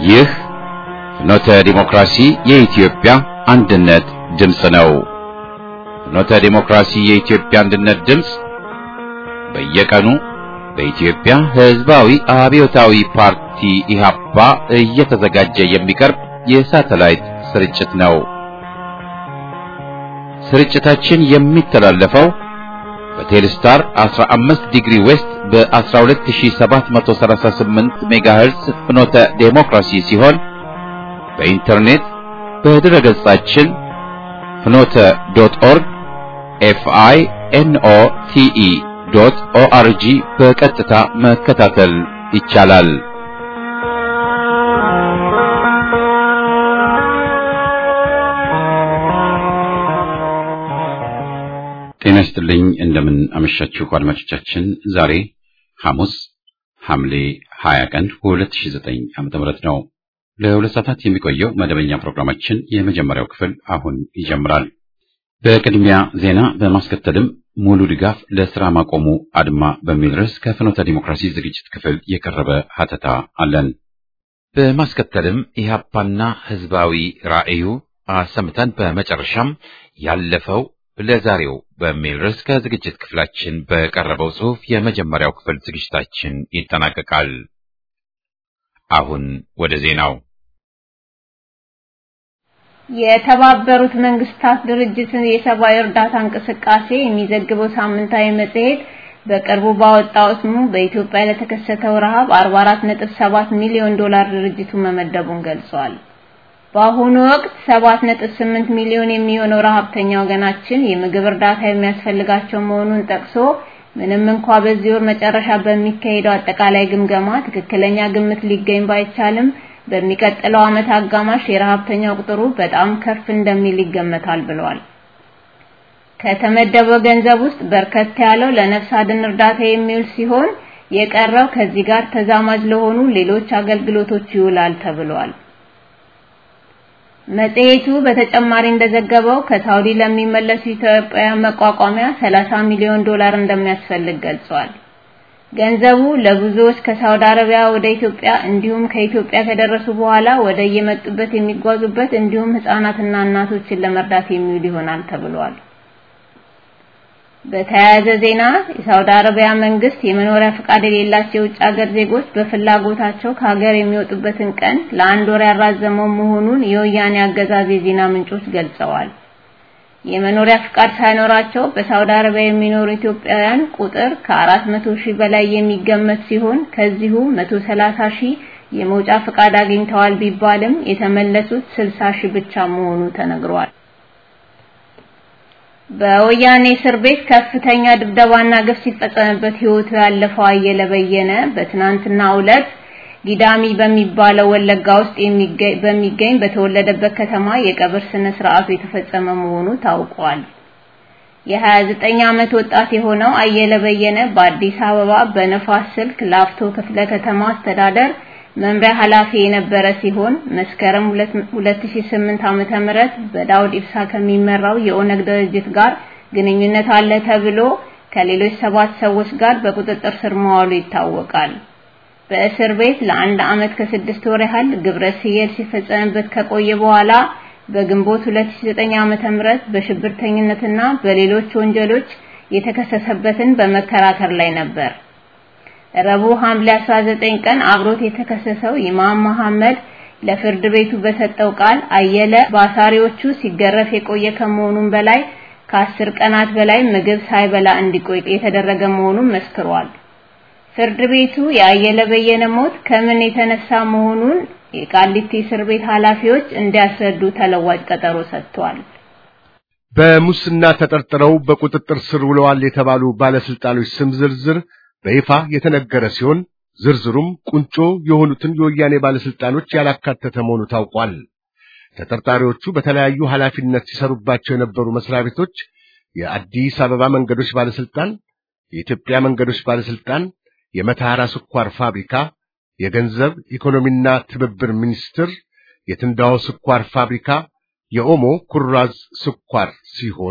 ይህ ፍኖተ ዲሞክራሲ የኢትዮጵያ አንድነት ድምፅ ነው። ፍኖተ ዲሞክራሲ የኢትዮጵያ አንድነት ድምፅ በየቀኑ በኢትዮጵያ ሕዝባዊ አብዮታዊ ፓርቲ ኢህአፓ እየተዘጋጀ የሚቀርብ የሳተላይት ስርጭት ነው። ስርጭታችን የሚተላለፈው በቴሌስታር 15 ዲግሪ ዌስት በ12738 ሜጋሄርዝ ፍኖተ ዴሞክራሲ ሲሆን በኢንተርኔት በድረ ገጻችን ፍኖተ ዶት ኦርግ ኤፍአይ ኤንኦ ቲኢ ዶት ኦአርጂ በቀጥታ መከታተል ይቻላል። ጤና ይስጥልኝ። እንደምን አመሻችሁ አድማጮቻችን። ዛሬ ሐሙስ ሐምሌ 20 ቀን 2009 ዓ.ም ነው። ለሁለት ሰዓታት የሚቆየው መደበኛ ፕሮግራማችን የመጀመሪያው ክፍል አሁን ይጀምራል። በቅድሚያ ዜና በማስከተልም ሙሉ ድጋፍ ለስራ ማቆሙ አድማ በሚል ርዕስ ከፍኖተ ዲሞክራሲ ዝግጅት ክፍል የቀረበ ሀተታ አለን። በማስከተልም ኢህአፓና ህዝባዊ ራዕዩ አሰምተን በመጨረሻም ያለፈው ለዛሬው በሚል ርዕስ ከዝግጅት ክፍላችን በቀረበው ጽሑፍ የመጀመሪያው ክፍል ዝግጅታችን ይጠናቀቃል። አሁን ወደ ዜናው። የተባበሩት መንግስታት ድርጅትን የሰብአዊ እርዳታ እንቅስቃሴ የሚዘግበው ሳምንታዊ መጽሔት በቅርቡ ባወጣው ስሙ በኢትዮጵያ ለተከሰተው ረሃብ 44.7 ሚሊዮን ዶላር ድርጅቱ መመደቡን ገልጿል። በአሁኑ ወቅት 7.8 ሚሊዮን የሚሆነው ረሃብተኛ ወገናችን የምግብ እርዳታ የሚያስፈልጋቸው መሆኑን ጠቅሶ ምንም እንኳ በዚህ ወር መጨረሻ በሚካሄደው አጠቃላይ ግምገማ ትክክለኛ ግምት ሊገኝ ባይቻልም በሚቀጥለው ዓመት አጋማሽ የረሃብተኛው ቁጥሩ በጣም ከፍ እንደሚል ይገመታል ብለዋል። ከተመደበው ገንዘብ ውስጥ በርከት ያለው ለነፍስ አድን እርዳታ የሚውል ሲሆን የቀረው ከዚህ ጋር ተዛማጅ ለሆኑ ሌሎች አገልግሎቶች ይውላል ተብሏል። መጽሔቱ በተጨማሪ እንደዘገበው ከሳውዲ ለሚመለሱ ኢትዮጵያውያን መቋቋሚያ 30 ሚሊዮን ዶላር እንደሚያስፈልግ ገልጿል። ገንዘቡ ለብዙዎች ከሳውዲ አረቢያ ወደ ኢትዮጵያ እንዲሁም ከኢትዮጵያ ከደረሱ በኋላ ወደ የመጡበት የሚጓዙበት እንዲሁም ህፃናትና እናቶችን ለመርዳት የሚውል ይሆናል ተብሏል። በተያያዘ ዜና የሳውዲ አረቢያ መንግስት የመኖሪያ ፈቃድ የሌላቸው የውጭ ሀገር ዜጎች በፍላጎታቸው ከሀገር የሚወጡበትን ቀን ለአንድ ወር ያራዘመው መሆኑን የወያኔ አገዛዝ የዜና ምንጮች ገልጸዋል። የመኖሪያ ፍቃድ ሳይኖራቸው በሳውዲ አረቢያ የሚኖሩ ኢትዮጵያውያን ቁጥር ከ400 ሺህ በላይ የሚገመት ሲሆን ከዚሁ 130 ሺህ የመውጫ ፍቃድ አግኝተዋል ቢባልም የተመለሱት 60 ሺህ ብቻ መሆኑ ተነግሯል። በወያኔ እስር ቤት ከፍተኛ ድብደባና ግፍ ሲፈጸምበት ህይወቱ ያለፈው አየለ በየነ በትናንትናው ዕለት ጊዳሚ በሚባለው ወለጋ ውስጥ በሚገኝ በተወለደበት ከተማ የቀብር ስነ ስርዓቱ የተፈጸመ መሆኑ ታውቋል። የ29 ዓመት ወጣት የሆነው አየለ በየነ በአዲስ አበባ በነፋስ ስልክ ላፍቶ ክፍለ ከተማ አስተዳደር መምሪያ ኃላፊ የነበረ ሲሆን መስከረም 2008 ዓመተ ምህረት በዳውድ ኢብሳ ከሚመራው የኦነግ ድርጅት ጋር ግንኙነት አለ ተብሎ ከሌሎች ሰባት ሰዎች ጋር በቁጥጥር ስር መዋሉ ይታወቃል። በእስር ቤት ለአንድ ዓመት ከስድስት ወር ያህል ግብረ ሰዶም ሲፈጸምበት ከቆየ በኋላ በግንቦት 2009 ዓመተ ምህረት በሽብርተኝነትና በሌሎች ወንጀሎች የተከሰሰበትን በመከራከር ላይ ነበር። ረቡዕ ሐምሌ 19 ቀን አብሮት የተከሰሰው ኢማም መሐመድ ለፍርድ ቤቱ በሰጠው ቃል አየለ በአሳሪዎቹ ሲገረፍ የቆየ ከመሆኑም በላይ ከአስር ቀናት በላይ ምግብ ሳይበላ እንዲቆይ የተደረገ መሆኑን መስክሯል። ፍርድ ቤቱ የአየለ በየነ ሞት ከምን የተነሳ መሆኑን የቃሊቲ እስር ቤት ኃላፊዎች እንዲያስረዱ ተለዋጭ ቀጠሮ ሰጥቷል። በሙስና ተጠርጥረው በቁጥጥር ስር ውለዋል የተባሉ ባለስልጣኖች ስም ዝርዝር በይፋ የተነገረ ሲሆን ዝርዝሩም ቁንጮ የሆኑትን የወያኔ ባለስልጣኖች ያላካተተ መሆኑ ታውቋል። ተጠርጣሪዎቹ በተለያዩ ኃላፊነት ሲሰሩባቸው የነበሩ መስሪያ ቤቶች የአዲስ አበባ መንገዶች ባለስልጣን፣ የኢትዮጵያ መንገዶች ባለስልጣን፣ የመተሐራ ስኳር ፋብሪካ፣ የገንዘብ ኢኮኖሚና ትብብር ሚኒስቴር፣ የትንዳሆ ስኳር ፋብሪካ፣ የኦሞ ኩራዝ ስኳር ሲሆኑ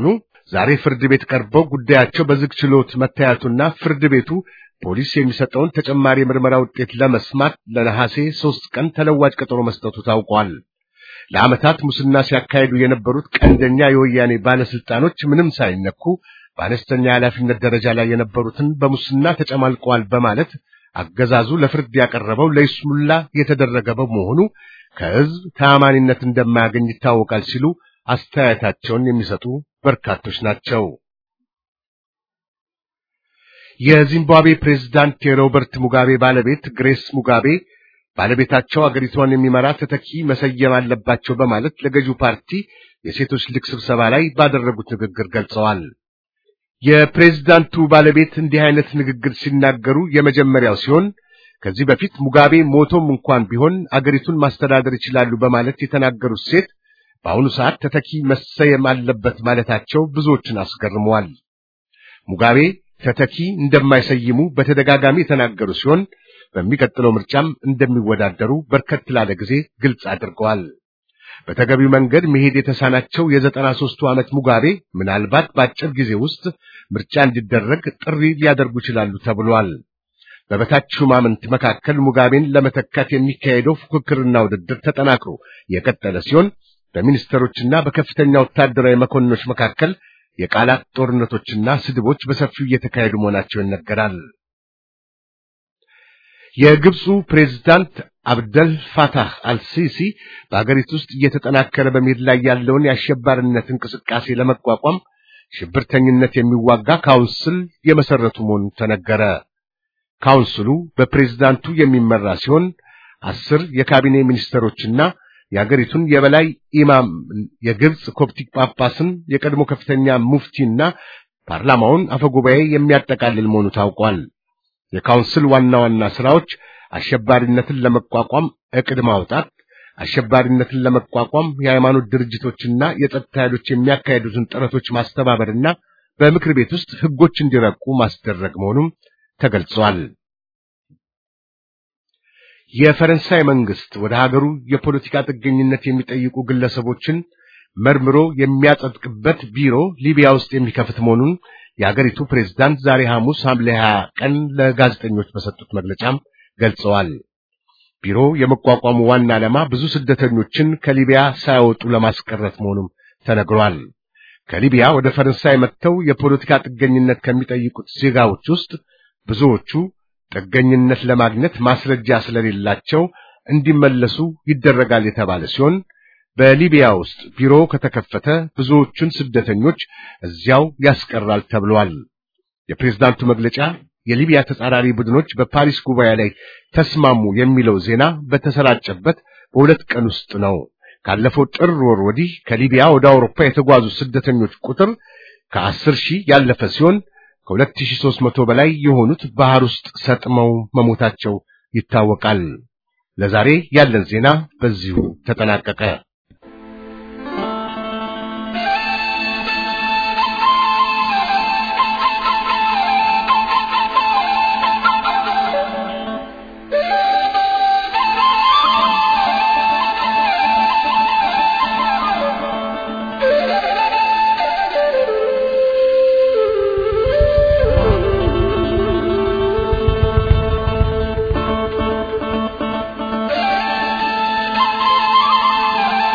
ዛሬ ፍርድ ቤት ቀርበው ጉዳያቸው በዝግ ችሎት መታየቱና ፍርድ ቤቱ ፖሊስ የሚሰጠውን ተጨማሪ የምርመራ ውጤት ለመስማት ለነሐሴ ሦስት ቀን ተለዋጭ ቀጠሮ መስጠቱ ታውቋል። ለዓመታት ሙስና ሲያካሂዱ የነበሩት ቀንደኛ የወያኔ ባለስልጣኖች ምንም ሳይነኩ በአነስተኛ የኃላፊነት ደረጃ ላይ የነበሩትን በሙስና ተጨማልቀዋል በማለት አገዛዙ ለፍርድ ያቀረበው ለይስሙላ የተደረገ በመሆኑ ከሕዝብ ተአማኒነት እንደማያገኝ ይታወቃል ሲሉ አስተያየታቸውን የሚሰጡ በርካቶች ናቸው። የዚምባብዌ ፕሬዝዳንት የሮበርት ሙጋቤ ባለቤት ግሬስ ሙጋቤ ባለቤታቸው አገሪቷን የሚመራ ተተኪ መሰየም አለባቸው በማለት ለገዢው ፓርቲ የሴቶች ሊግ ስብሰባ ላይ ባደረጉት ንግግር ገልጸዋል። የፕሬዝዳንቱ ባለቤት እንዲህ አይነት ንግግር ሲናገሩ የመጀመሪያው ሲሆን ከዚህ በፊት ሙጋቤ ሞቶም እንኳን ቢሆን አገሪቱን ማስተዳደር ይችላሉ በማለት የተናገሩት ሴት በአሁኑ ሰዓት ተተኪ መሰየም አለበት ማለታቸው ብዙዎችን አስገርመዋል። ሙጋቤ ተተኪ እንደማይሰይሙ በተደጋጋሚ የተናገሩ ሲሆን በሚቀጥለው ምርጫም እንደሚወዳደሩ በርከት ላለ ጊዜ ግልጽ አድርገዋል። በተገቢው መንገድ መሄድ የተሳናቸው የዘጠና ሦስቱ ዓመት ሙጋቤ ምናልባት በአጭር ጊዜ ውስጥ ምርጫ እንዲደረግ ጥሪ ሊያደርጉ ይችላሉ ተብሏል። በበታች ሹማምንት መካከል ሙጋቤን ለመተካት የሚካሄደው ፉክክርና ውድድር ተጠናክሮ የቀጠለ ሲሆን በሚኒስትሮችና በከፍተኛ ወታደራዊ መኮንኖች መካከል የቃላት ጦርነቶችና ስድቦች በሰፊው እየተካሄዱ መሆናቸው ይነገራል። የግብፁ ፕሬዝዳንት አብደል ፋታህ አልሲሲ በአገሪቱ ውስጥ እየተጠናከረ በመሄድ ላይ ያለውን የአሸባሪነት እንቅስቃሴ ለመቋቋም ሽብርተኝነት የሚዋጋ ካውንስል የመሰረቱ መሆኑ ተነገረ። ካውንስሉ በፕሬዝዳንቱ የሚመራ ሲሆን አስር የካቢኔ ሚኒስትሮችና የአገሪቱን የበላይ ኢማም የግብፅ ኮፕቲክ ጳጳስን የቀድሞ ከፍተኛ ሙፍቲና ፓርላማውን አፈጉባኤ የሚያጠቃልል መሆኑ ታውቋል። የካውንስል ዋና ዋና ስራዎች አሸባሪነትን ለመቋቋም ዕቅድ ማውጣት፣ አሸባሪነትን ለመቋቋም የሃይማኖት ድርጅቶችና የጸጥታ ኃይሎች የሚያካሄዱትን ጥረቶች ማስተባበርና በምክር ቤት ውስጥ ሕጎች እንዲረቁ ማስደረግ መሆኑም ተገልጿል። የፈረንሳይ መንግስት ወደ ሀገሩ የፖለቲካ ጥገኝነት የሚጠይቁ ግለሰቦችን መርምሮ የሚያጸድቅበት ቢሮ ሊቢያ ውስጥ የሚከፍት መሆኑን የሀገሪቱ ፕሬዝዳንት ዛሬ ሐሙስ ሐምሌ 20 ቀን ለጋዜጠኞች በሰጡት መግለጫም ገልጸዋል። ቢሮ የመቋቋሙ ዋና ዓላማ ብዙ ስደተኞችን ከሊቢያ ሳይወጡ ለማስቀረት መሆኑም ተነግሯል። ከሊቢያ ወደ ፈረንሳይ መጥተው የፖለቲካ ጥገኝነት ከሚጠይቁት ዜጋዎች ውስጥ ብዙዎቹ ጥገኝነት ለማግኘት ማስረጃ ስለሌላቸው እንዲመለሱ ይደረጋል የተባለ ሲሆን በሊቢያ ውስጥ ቢሮ ከተከፈተ ብዙዎቹን ስደተኞች እዚያው ያስቀራል ተብሏል። የፕሬዝዳንቱ መግለጫ የሊቢያ ተጻራሪ ቡድኖች በፓሪስ ጉባኤ ላይ ተስማሙ የሚለው ዜና በተሰራጨበት በሁለት ቀን ውስጥ ነው። ካለፈው ጥር ወር ወዲህ ከሊቢያ ወደ አውሮፓ የተጓዙ ስደተኞች ቁጥር ከአስር ሺህ ያለፈ ሲሆን ከ2300 በላይ የሆኑት ባህር ውስጥ ሰጥመው መሞታቸው ይታወቃል። ለዛሬ ያለን ዜና በዚሁ ተጠናቀቀ። Thank you.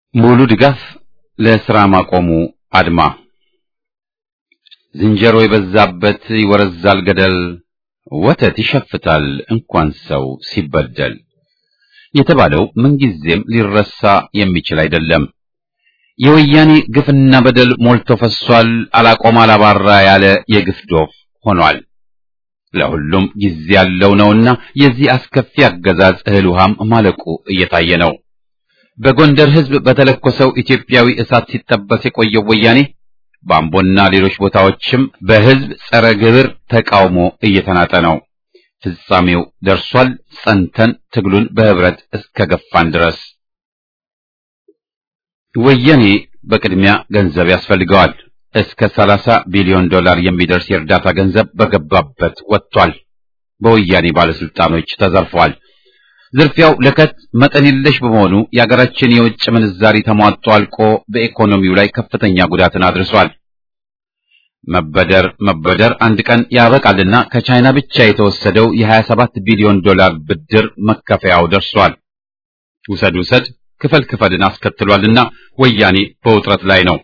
ሙሉ ድጋፍ ለስራ ማቆሙ አድማ። ዝንጀሮ የበዛበት ይወረዛል ገደል፣ ወተት ይሸፍታል እንኳን ሰው ሲበደል የተባለው ምንጊዜም ሊረሳ የሚችል አይደለም። የወያኔ ግፍና በደል ሞልቶ ፈሷል። አላቆም አላባራ ያለ የግፍ ዶፍ ሆኗል። ለሁሉም ጊዜ ያለው ነውና የዚህ አስከፊ አገዛዝ እህል ውሃም ማለቁ እየታየ ነው። በጎንደር ሕዝብ በተለኮሰው ኢትዮጵያዊ እሳት ሲጠበስ የቆየው ወያኔ በአምቦና ሌሎች ቦታዎችም በሕዝብ ጸረ ግብር ተቃውሞ እየተናጠ ነው። ፍጻሜው ደርሷል። ጸንተን ትግሉን በህብረት እስከ ገፋን ድረስ ወያኔ በቅድሚያ ገንዘብ ያስፈልገዋል። እስከ 30 ቢሊዮን ዶላር የሚደርስ የእርዳታ ገንዘብ በገባበት ወጥቷል። በወያኔ ባለስልጣኖች ተዘርፏል። ዝርፊያው ለከት መጠን የለሽ በመሆኑ የአገራችን የውጭ ምንዛሪ ተሟጦ አልቆ በኢኮኖሚው ላይ ከፍተኛ ጉዳትን አድርሷል። መበደር መበደር አንድ ቀን ያበቃልና ከቻይና ብቻ የተወሰደው የ27 ቢሊዮን ዶላር ብድር መከፈያው ደርሷል። ውሰድ ውሰድ ክፈል ክፈልን አስከትሏልና ወያኔ በውጥረት ላይ ነው።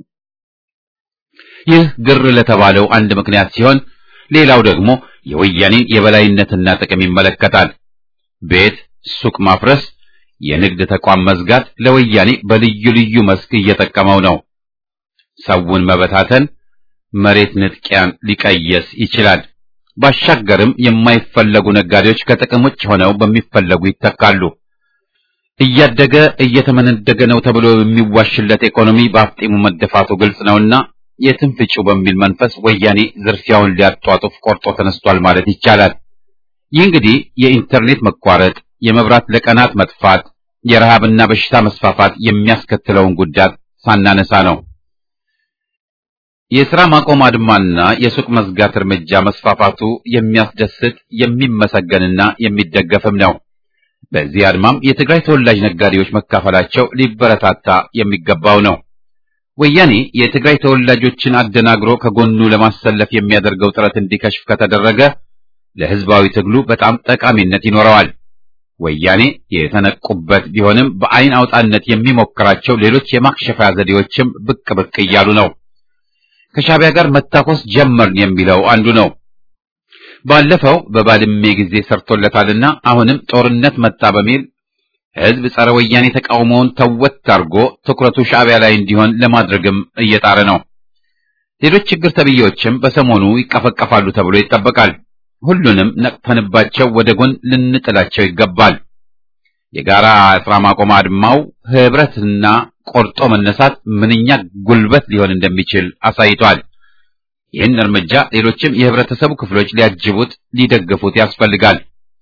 ይህ ግር ለተባለው አንድ ምክንያት ሲሆን፣ ሌላው ደግሞ የወያኔን የበላይነትና ጥቅም ይመለከታል። ቤት፣ ሱቅ ማፍረስ፣ የንግድ ተቋም መዝጋት ለወያኔ በልዩ ልዩ መስክ እየጠቀመው ነው። ሰውን መበታተን መሬት ንጥቂያን ሊቀየስ ይችላል። ባሻገርም የማይፈለጉ ነጋዴዎች ከጥቅም ውጭ ሆነው በሚፈለጉ ይተካሉ። እያደገ እየተመነደገ ነው ተብሎ የሚዋሽለት ኢኮኖሚ በአፍጢሙ መደፋቱ ግልጽ ነውና የትም ፍጪው በሚል መንፈስ ወያኔ ዝርፊያውን ሊያጧጡፍ ቆርጦ ተነስቷል ማለት ይቻላል። ይህ እንግዲህ የኢንተርኔት መቋረጥ፣ የመብራት ለቀናት መጥፋት፣ የረሃብና በሽታ መስፋፋት የሚያስከትለውን ጉዳት ሳናነሳ ነው። የሥራ ማቆም አድማና የሱቅ መዝጋት እርምጃ መስፋፋቱ የሚያስደስት የሚመሰገንና የሚደገፍም ነው። በዚህ አድማም የትግራይ ተወላጅ ነጋዴዎች መካፈላቸው ሊበረታታ የሚገባው ነው። ወያኔ የትግራይ ተወላጆችን አደናግሮ ከጎኑ ለማሰለፍ የሚያደርገው ጥረት እንዲከሽፍ ከተደረገ ለሕዝባዊ ትግሉ በጣም ጠቃሚነት ይኖረዋል። ወያኔ የተነቁበት ቢሆንም በአይን አውጣነት የሚሞክራቸው ሌሎች የማክሸፊያ ዘዴዎችም ብቅ ብቅ እያሉ ነው። ከሻቢያ ጋር መታኮስ ጀመርን የሚለው አንዱ ነው። ባለፈው በባድሜ ጊዜ ሰርቶለታልና አሁንም ጦርነት መጣ በሚል ሕዝብ ጸረ ወያኔ ተቃውሞውን ተወት አድርጎ ትኩረቱ ሻቢያ ላይ እንዲሆን ለማድረግም እየጣረ ነው። ሌሎች ችግር ተብዬዎችም በሰሞኑ ይቀፈቀፋሉ ተብሎ ይጠበቃል። ሁሉንም ነቅፈንባቸው ወደ ጎን ልንጥላቸው ይገባል። የጋራ ስራ ማቆም አድማው ህብረትና ቆርጦ መነሳት ምንኛ ጉልበት ሊሆን እንደሚችል አሳይቷል። ይህን እርምጃ ሌሎችም የህብረተሰቡ ክፍሎች ሊያጅቡት፣ ሊደግፉት ያስፈልጋል።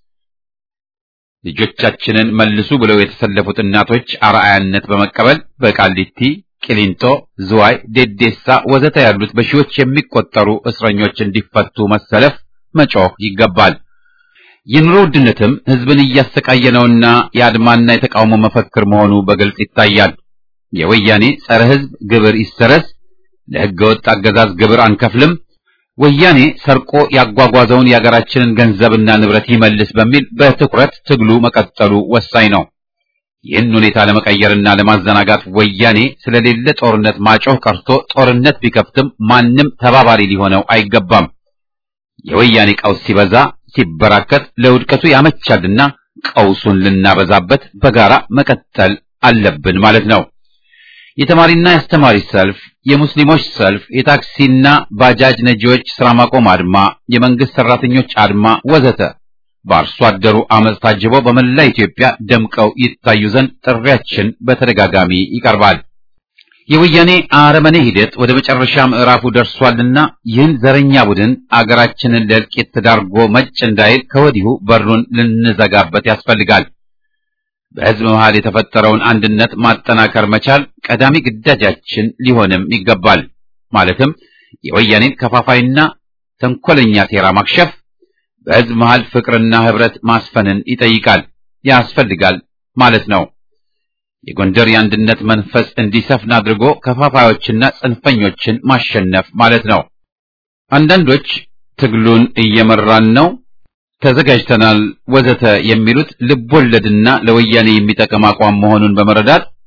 ልጆቻችንን መልሱ ብለው የተሰለፉት እናቶች አርአያነት በመቀበል በቃሊቲ፣ ቂሊንጦ፣ ዝዋይ፣ ዴዴሳ ወዘተ ያሉት በሺዎች የሚቆጠሩ እስረኞች እንዲፈቱ መሰለፍ መጮህ ይገባል። የኑሮ ውድነትም ህዝብን እያሰቃየ ነውና የአድማና የተቃውሞ መፈክር መሆኑ በግልጽ ይታያል። የወያኔ ጸረ ህዝብ ግብር ይሰረዝ፣ ለህገ ወጥ አገዛዝ ግብር አንከፍልም፣ ወያኔ ሰርቆ ያጓጓዘውን የአገራችንን ገንዘብና ንብረት ይመልስ በሚል በትኩረት ትግሉ መቀጠሉ ወሳኝ ነው። ይህን ሁኔታ ለመቀየርና ለማዘናጋት ወያኔ ስለሌለ ጦርነት ማጮህ ቀርቶ ጦርነት ቢከፍትም ማንም ተባባሪ ሊሆነው አይገባም። የወያኔ ቀውስ ሲበዛ ሲበራከት ለውድቀቱ ያመቻልና ቀውሱን ልናበዛበት በጋራ መቀጠል አለብን ማለት ነው። የተማሪና የአስተማሪ ሰልፍ፣ የሙስሊሞች ሰልፍ፣ የታክሲና ባጃጅ ነጂዎች ስራ ማቆም አድማ፣ የመንግስት ሰራተኞች አድማ ወዘተ በአርሶ አደሩ አመፅ ታጅበው በመላ ኢትዮጵያ ደምቀው ይታዩ ዘንድ ጥሪያችን በተደጋጋሚ ይቀርባል። የወያኔ አረመኔ ሂደት ወደ መጨረሻ ምዕራፉ ደርሷልና ይህን ዘረኛ ቡድን አገራችንን ለእልቂት ተዳርጎ መጭ እንዳይል ከወዲሁ በሩን ልንዘጋበት ያስፈልጋል። በሕዝብ መሃል የተፈጠረውን አንድነት ማጠናከር መቻል ቀዳሚ ግዳጃችን ሊሆንም ይገባል። ማለትም የወያኔን ከፋፋይና ተንኮለኛ ሴራ ማክሸፍ፣ በሕዝብ መሃል ፍቅርና ህብረት ማስፈንን ይጠይቃል ያስፈልጋል ማለት ነው። የጎንደር የአንድነት መንፈስ እንዲሰፍን አድርጎ ከፋፋዮችና ጽንፈኞችን ማሸነፍ ማለት ነው። አንዳንዶች ትግሉን እየመራን ነው፣ ተዘጋጅተናል፣ ወዘተ የሚሉት ልብ ወለድና ለወያኔ የሚጠቅም አቋም መሆኑን በመረዳት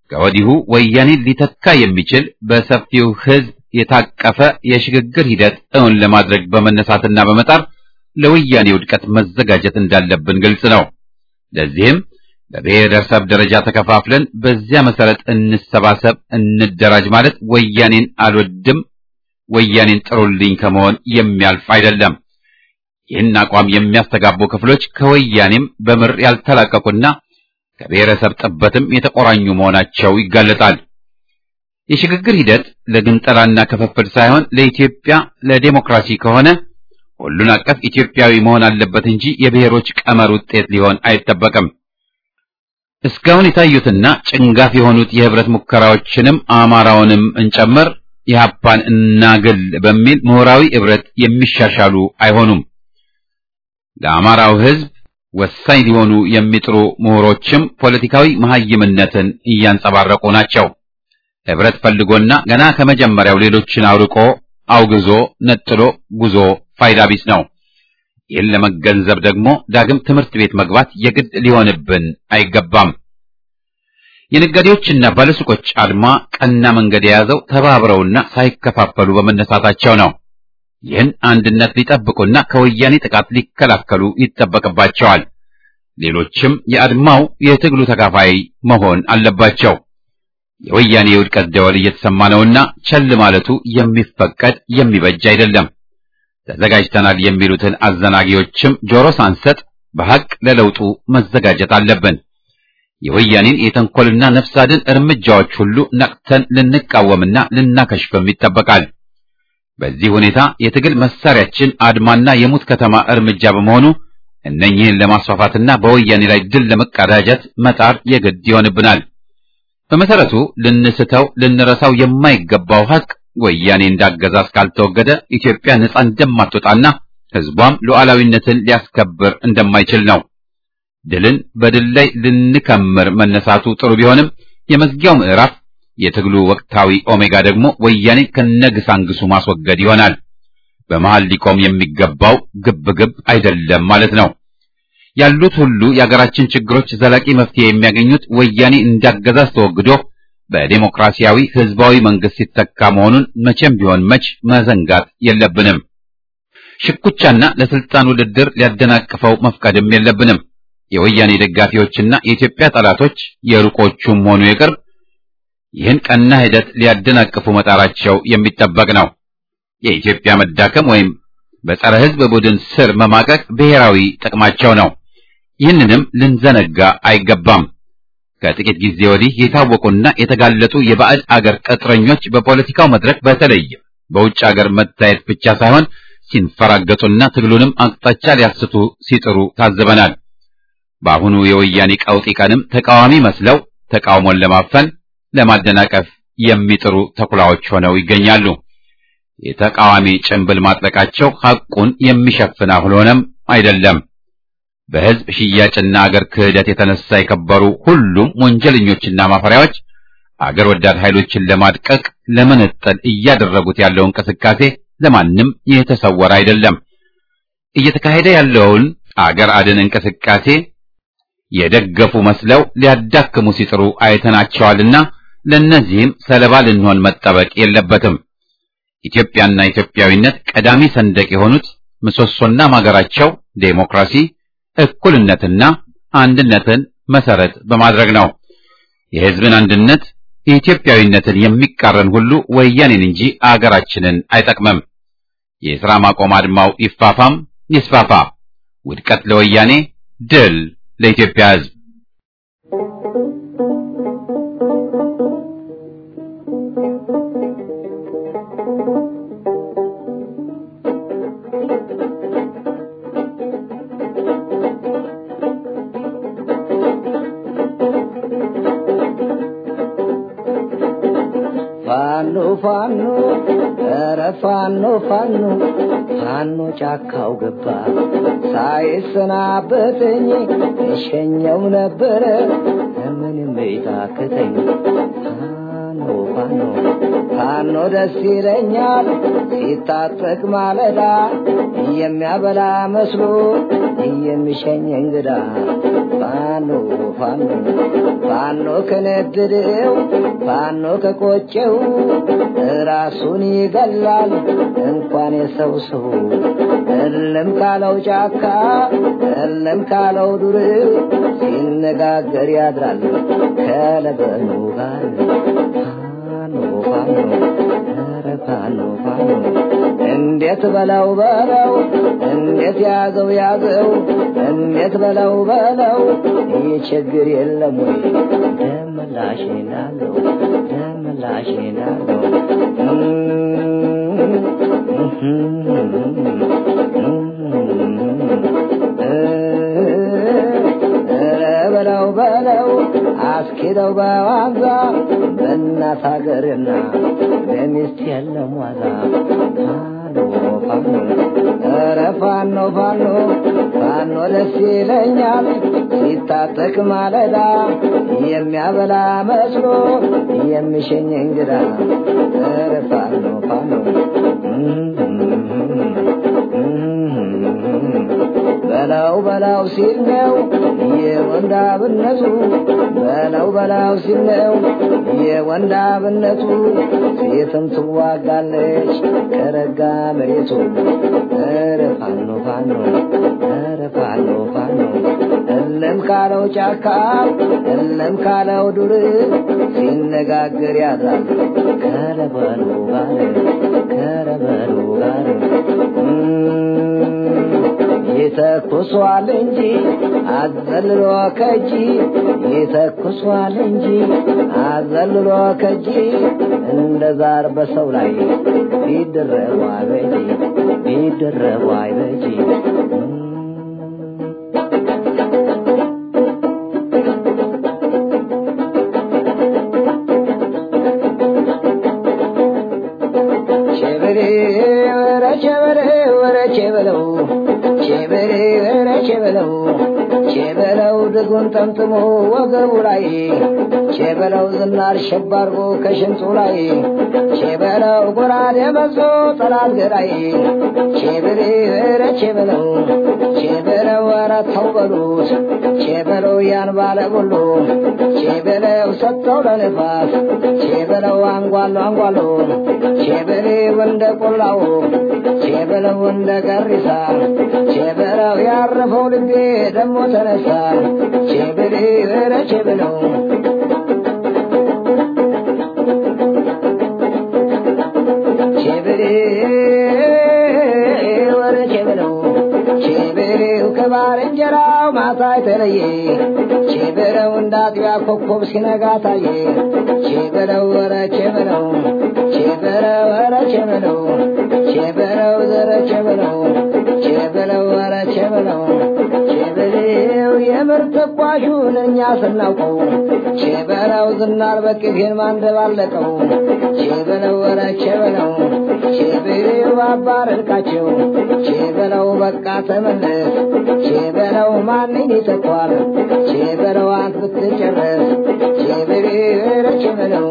ከወዲሁ ወያኔን ሊተካ የሚችል በሰፊው ሕዝብ የታቀፈ የሽግግር ሂደት እውን ለማድረግ በመነሳትና በመጣር ለወያኔ ውድቀት መዘጋጀት እንዳለብን ግልጽ ነው። ለዚህም በብሔረሰብ ደረጃ ተከፋፍለን በዚያ መሰረት እንሰባሰብ፣ እንደራጅ ማለት ወያኔን አልወድም፣ ወያኔን ጥሩልኝ ከመሆን የሚያልፍ አይደለም። ይህን አቋም የሚያስተጋቡ ክፍሎች ከወያኔም በምር ያልተላቀቁና ከብሔረሰብ ጥበትም የተቆራኙ መሆናቸው ይጋለጣል። የሽግግር ሂደት ለግንጠላና ክፍፍል ሳይሆን ለኢትዮጵያ ለዴሞክራሲ ከሆነ ሁሉን አቀፍ ኢትዮጵያዊ መሆን አለበት እንጂ የብሔሮች ቀመር ውጤት ሊሆን አይጠበቅም። እስካሁን የታዩትና ጭንጋፍ የሆኑት የህብረት ሙከራዎችንም አማራውንም እንጨምር ኢህአፓን እናግል በሚል ምሁራዊ ህብረት የሚሻሻሉ አይሆኑም። ለአማራው ህዝብ ወሳኝ ሊሆኑ የሚጥሩ ምሁሮችም ፖለቲካዊ መሐይምነትን እያንጸባረቁ ናቸው። ህብረት ፈልጎና ገና ከመጀመሪያው ሌሎችን አውርቆ አውግዞ ነጥሎ ጉዞ ፋይዳ ቢስ ነው። ይህን ለመገንዘብ ደግሞ ዳግም ትምህርት ቤት መግባት የግድ ሊሆንብን አይገባም። የነጋዴዎችና ባለሱቆች አድማ ቀና መንገድ የያዘው ተባብረውና ሳይከፋፈሉ በመነሳታቸው ነው። ይህን አንድነት ሊጠብቁና ከወያኔ ጥቃት ሊከላከሉ ይጠበቅባቸዋል። ሌሎችም የአድማው የትግሉ ተካፋይ መሆን አለባቸው። የወያኔ የውድቀት ደወል እየተሰማ ነውና ቸል ማለቱ የሚፈቀድ የሚበጅ አይደለም። ተዘጋጅተናል የሚሉትን አዘናጊዎችም ጆሮ ሳንሰጥ በሐቅ ለለውጡ መዘጋጀት አለብን። የወያኔን የተንኮልና ነፍስ አድን እርምጃዎች ሁሉ ነቅተን ልንቃወምና ልናከሽፍም ይጠበቃል። በዚህ ሁኔታ የትግል መሳሪያችን አድማና የሙት ከተማ እርምጃ በመሆኑ እነኚህን ለማስፋፋትና በወያኔ ላይ ድል ለመቀዳጀት መጣር የግድ ይሆንብናል። በመሰረቱ ልንስተው ልንረሳው የማይገባው ሐቅ ወያኔ እንዳገዛዝ ካልተወገደ ኢትዮጵያ ነጻ እንደማትወጣና ሕዝቧም ሉዓላዊነትን ሊያስከብር እንደማይችል ነው። ድልን በድል ላይ ልንከምር መነሳቱ ጥሩ ቢሆንም የመዝጊያው ምዕራፍ የትግሉ ወቅታዊ ኦሜጋ ደግሞ ወያኔ ከነግሳንግሱ ማስወገድ ይሆናል። በመሃል ሊቆም የሚገባው ግብግብ አይደለም ማለት ነው። ያሉት ሁሉ የአገራችን ችግሮች ዘላቂ መፍትሄ የሚያገኙት ወያኔ እንዳገዛዝ ተወግዶ በዴሞክራሲያዊ ህዝባዊ መንግስት ሲተካ መሆኑን መቼም ቢሆን መች መዘንጋት የለብንም። ሽኩቻና ለስልጣን ውድድር ሊያደናቅፈው መፍቀድም የለብንም። የወያኔ ደጋፊዎችና የኢትዮጵያ ጠላቶች የሩቆቹም ሆኑ የቅርብ ይህን ቀና ሂደት ሊያደናቅፉ መጣራቸው የሚጠበቅ ነው። የኢትዮጵያ መዳከም ወይም በጸረ ህዝብ ቡድን ስር መማቀቅ ብሔራዊ ጥቅማቸው ነው። ይህንንም ልንዘነጋ አይገባም። ከጥቂት ጊዜ ወዲህ የታወቁና የተጋለጡ የባዕድ አገር ቅጥረኞች በፖለቲካው መድረክ በተለይም በውጭ አገር መታየት ብቻ ሳይሆን ሲንፈራገጡና ትግሉንም አቅጣጫ ሊያስቱ ሲጥሩ ታዘበናል። በአሁኑ የወያኔ ቀውጢ ቀንም ተቃዋሚ መስለው ተቃውሞን ለማፈን ለማደናቀፍ የሚጥሩ ተኩላዎች ሆነው ይገኛሉ። የተቃዋሚ ጭንብል ማጥለቃቸው ሐቁን የሚሸፍን አልሆነም አይደለም። በህዝብ ሽያጭና አገር ክህደት የተነሳ የከበሩ ሁሉም ወንጀለኞችና ማፈሪያዎች አገር ወዳድ ኃይሎችን ለማድቀቅ ለመነጠል እያደረጉት ያለው እንቅስቃሴ ለማንም የተሰወረ አይደለም። እየተካሄደ ያለውን አገር አድን እንቅስቃሴ የደገፉ መስለው ሊያዳክሙ ሲጥሩ አይተናቸዋልና ለእነዚህም ሰለባ ልንሆን መጠበቅ የለበትም። ኢትዮጵያና ኢትዮጵያዊነት ቀዳሚ ሰንደቅ የሆኑት ምሰሶና ማገራቸው ዴሞክራሲ፣ እኩልነትና አንድነትን መሰረት በማድረግ ነው። የህዝብን አንድነት የኢትዮጵያዊነትን የሚቃረን ሁሉ ወያኔን እንጂ አገራችንን አይጠቅምም። የሥራ ማቆም አድማው ይፋፋም ይስፋፋ። ውድቀት ለወያኔ፣ ድል ለኢትዮጵያ ህዝብ። ፋኖ ፋኖ ኧረ ፋኖ ፋኖ ፋኖ ጫካው ገባ ሳይሰናበተኝ እሸኘው ነበረ ምንም ቤታክተኝ ፋኖ ፋኖ ፋኖ ደስ ይለኛል ሲታጠቅ ማለዳ የሚያበላ መስሎ የሚሸኝ እንግዳ ፋኖ ፋኖ ፋኖ ከነደደው ፋኖ ከቆጨው ራሱን ይገላል እንኳን የሰው ሰው እልም ካለው ጫካ እልም ካለው ዱር ሲነጋገር ያድራል ከለበኑ ጋር ፋኖ ፋኖ ኧረ ፋኖ ፋኖ እንዴት በለው በለው እንዴት ያዘው ያዘው እንዴት በለው በለው ይህ ችግር የለም ወይ ደምላሽ ናለው ደምላሽ ናለው በለው በለው አስኪደው በዋዛ በእናት ሀገርና በሚስት የለም ዋዛ ፋኖ ፋኖ ኧረ ፋኖ ፋኖ ፋኖ ደስ ይለኛል ሲታጠቅ ማለዳ የሚያበላ መስሎ የሚሸኝ እንግዳ ኧረ ፋኖ ፋኖ በላው በላው ሲል ነው የወንዳብነቱ በላው በላው ሲል ነው የወንዳብነቱ ሴትም ትዋጋለች ከረጋ መሬቱ ኧረ ፋኖ ፋኖ ኧረ ፋኖ ፋኖ እለም ካለው ጫካ እለም ካለው ዱር ሲነጋገር ያድራል ከረበሉ ጋር ከረበሉ ጋር ይተኩሷል እንጂ አዘልሎ ከጂ ይተኩሷል እንጂ አዘልሎ ከጂ እንደ ዛር በሰው ላይ ቢደረቡ አይበጂ ቢደረቡ አይበጂ ቸበሬ ወረ ቸበሬ ወረ ቸበለው ቸበሬ ወረ ቸበለው ቸበለው ድጉን ጠምጥሞ ወገቡ ላይ ቸበለው ዝናር ሸባርጎ ከሽንጡ ላይ ቸበለው ጎራዴ መዞ ጠላት ገዳይ ቸበሬ ወረ ቸበለው ቸበለው ወረ ተው በሉት ቸበለው ያን ባለ ሁሉ ቸበለው ሰጠው ለንፋስ ቸበለው አንጓሎ አንጓሎ ቸበሬው እንደ ቆላው ቸበለው እንደ ገሪሳ ቸበለው ያረፈው ልቤ ደሞ ተነሳ ቸበሬ ኧረ ቸበለው ቸበሬ ኧረ ቸበለው ቸበሬው ከባልንጀራው ማታ የተለየ ቸበለው እንደ አጥቢያ ኮከብ ሲነጋ ታየ ቸበለው ኧረ ቸበለው ቸበለው ኧረ ቸበለው ቸበለው ዘረ ቸበለው ቸበለው ኧረ ቸበለው ቸበለው የምር ተኳሹን እኛ ስናውቀው ቸበለው ዝናር በቅቤን ማንደባለቀው ቸበለው ኧረ ቸበለው ቸበለው አባረርቃቸው ቸበለው በቃ ተመለስ ቸበለው ማንን ይተኳል ቸበለው አንት ብትጨረስ ቸበለው ኧረ ቸበለው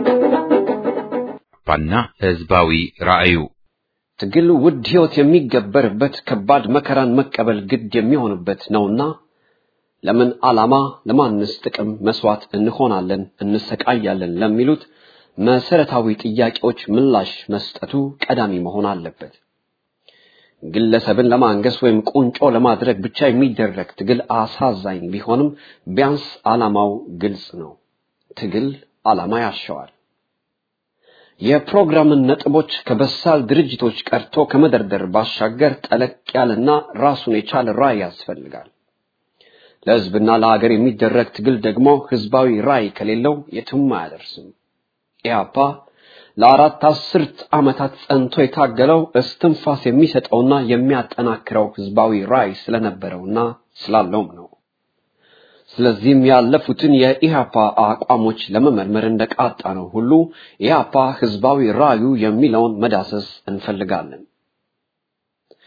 ባና ህዝባዊ ራእዩ ትግል ውድ ህይወት የሚገበርበት ከባድ መከራን መቀበል ግድ የሚሆንበት ነውና ለምን ዓላማ ለማንስ ጥቅም መስዋዕት እንሆናለን እንሰቃያለን ለሚሉት መሰረታዊ ጥያቄዎች ምላሽ መስጠቱ ቀዳሚ መሆን አለበት። ግለሰብን ለማንገስ ወይም ቁንጮ ለማድረግ ብቻ የሚደረግ ትግል አሳዛኝ ቢሆንም ቢያንስ ዓላማው ግልጽ ነው። ትግል ዓላማ ያሻዋል። የፕሮግራምን ነጥቦች ከበሳል ድርጅቶች ቀርቶ ከመደርደር ባሻገር ጠለቅ ያለና ራሱን የቻለ ራዕይ ያስፈልጋል። ለህዝብና ለሀገር የሚደረግ ትግል ደግሞ ህዝባዊ ራዕይ ከሌለው የትም አያደርስም። ኢህአፓ ለአራት አስርት ዓመታት ጸንቶ የታገለው እስትንፋስ የሚሰጠውና የሚያጠናክረው ህዝባዊ ራዕይ ስለነበረውና ስላለውም ነው። ስለዚህም ያለፉትን የኢህአፓ አቋሞች ለመመርመር እንደቃጣ ነው ሁሉ ኢህአፓ ህዝባዊ ራዕዩ የሚለውን መዳሰስ እንፈልጋለን።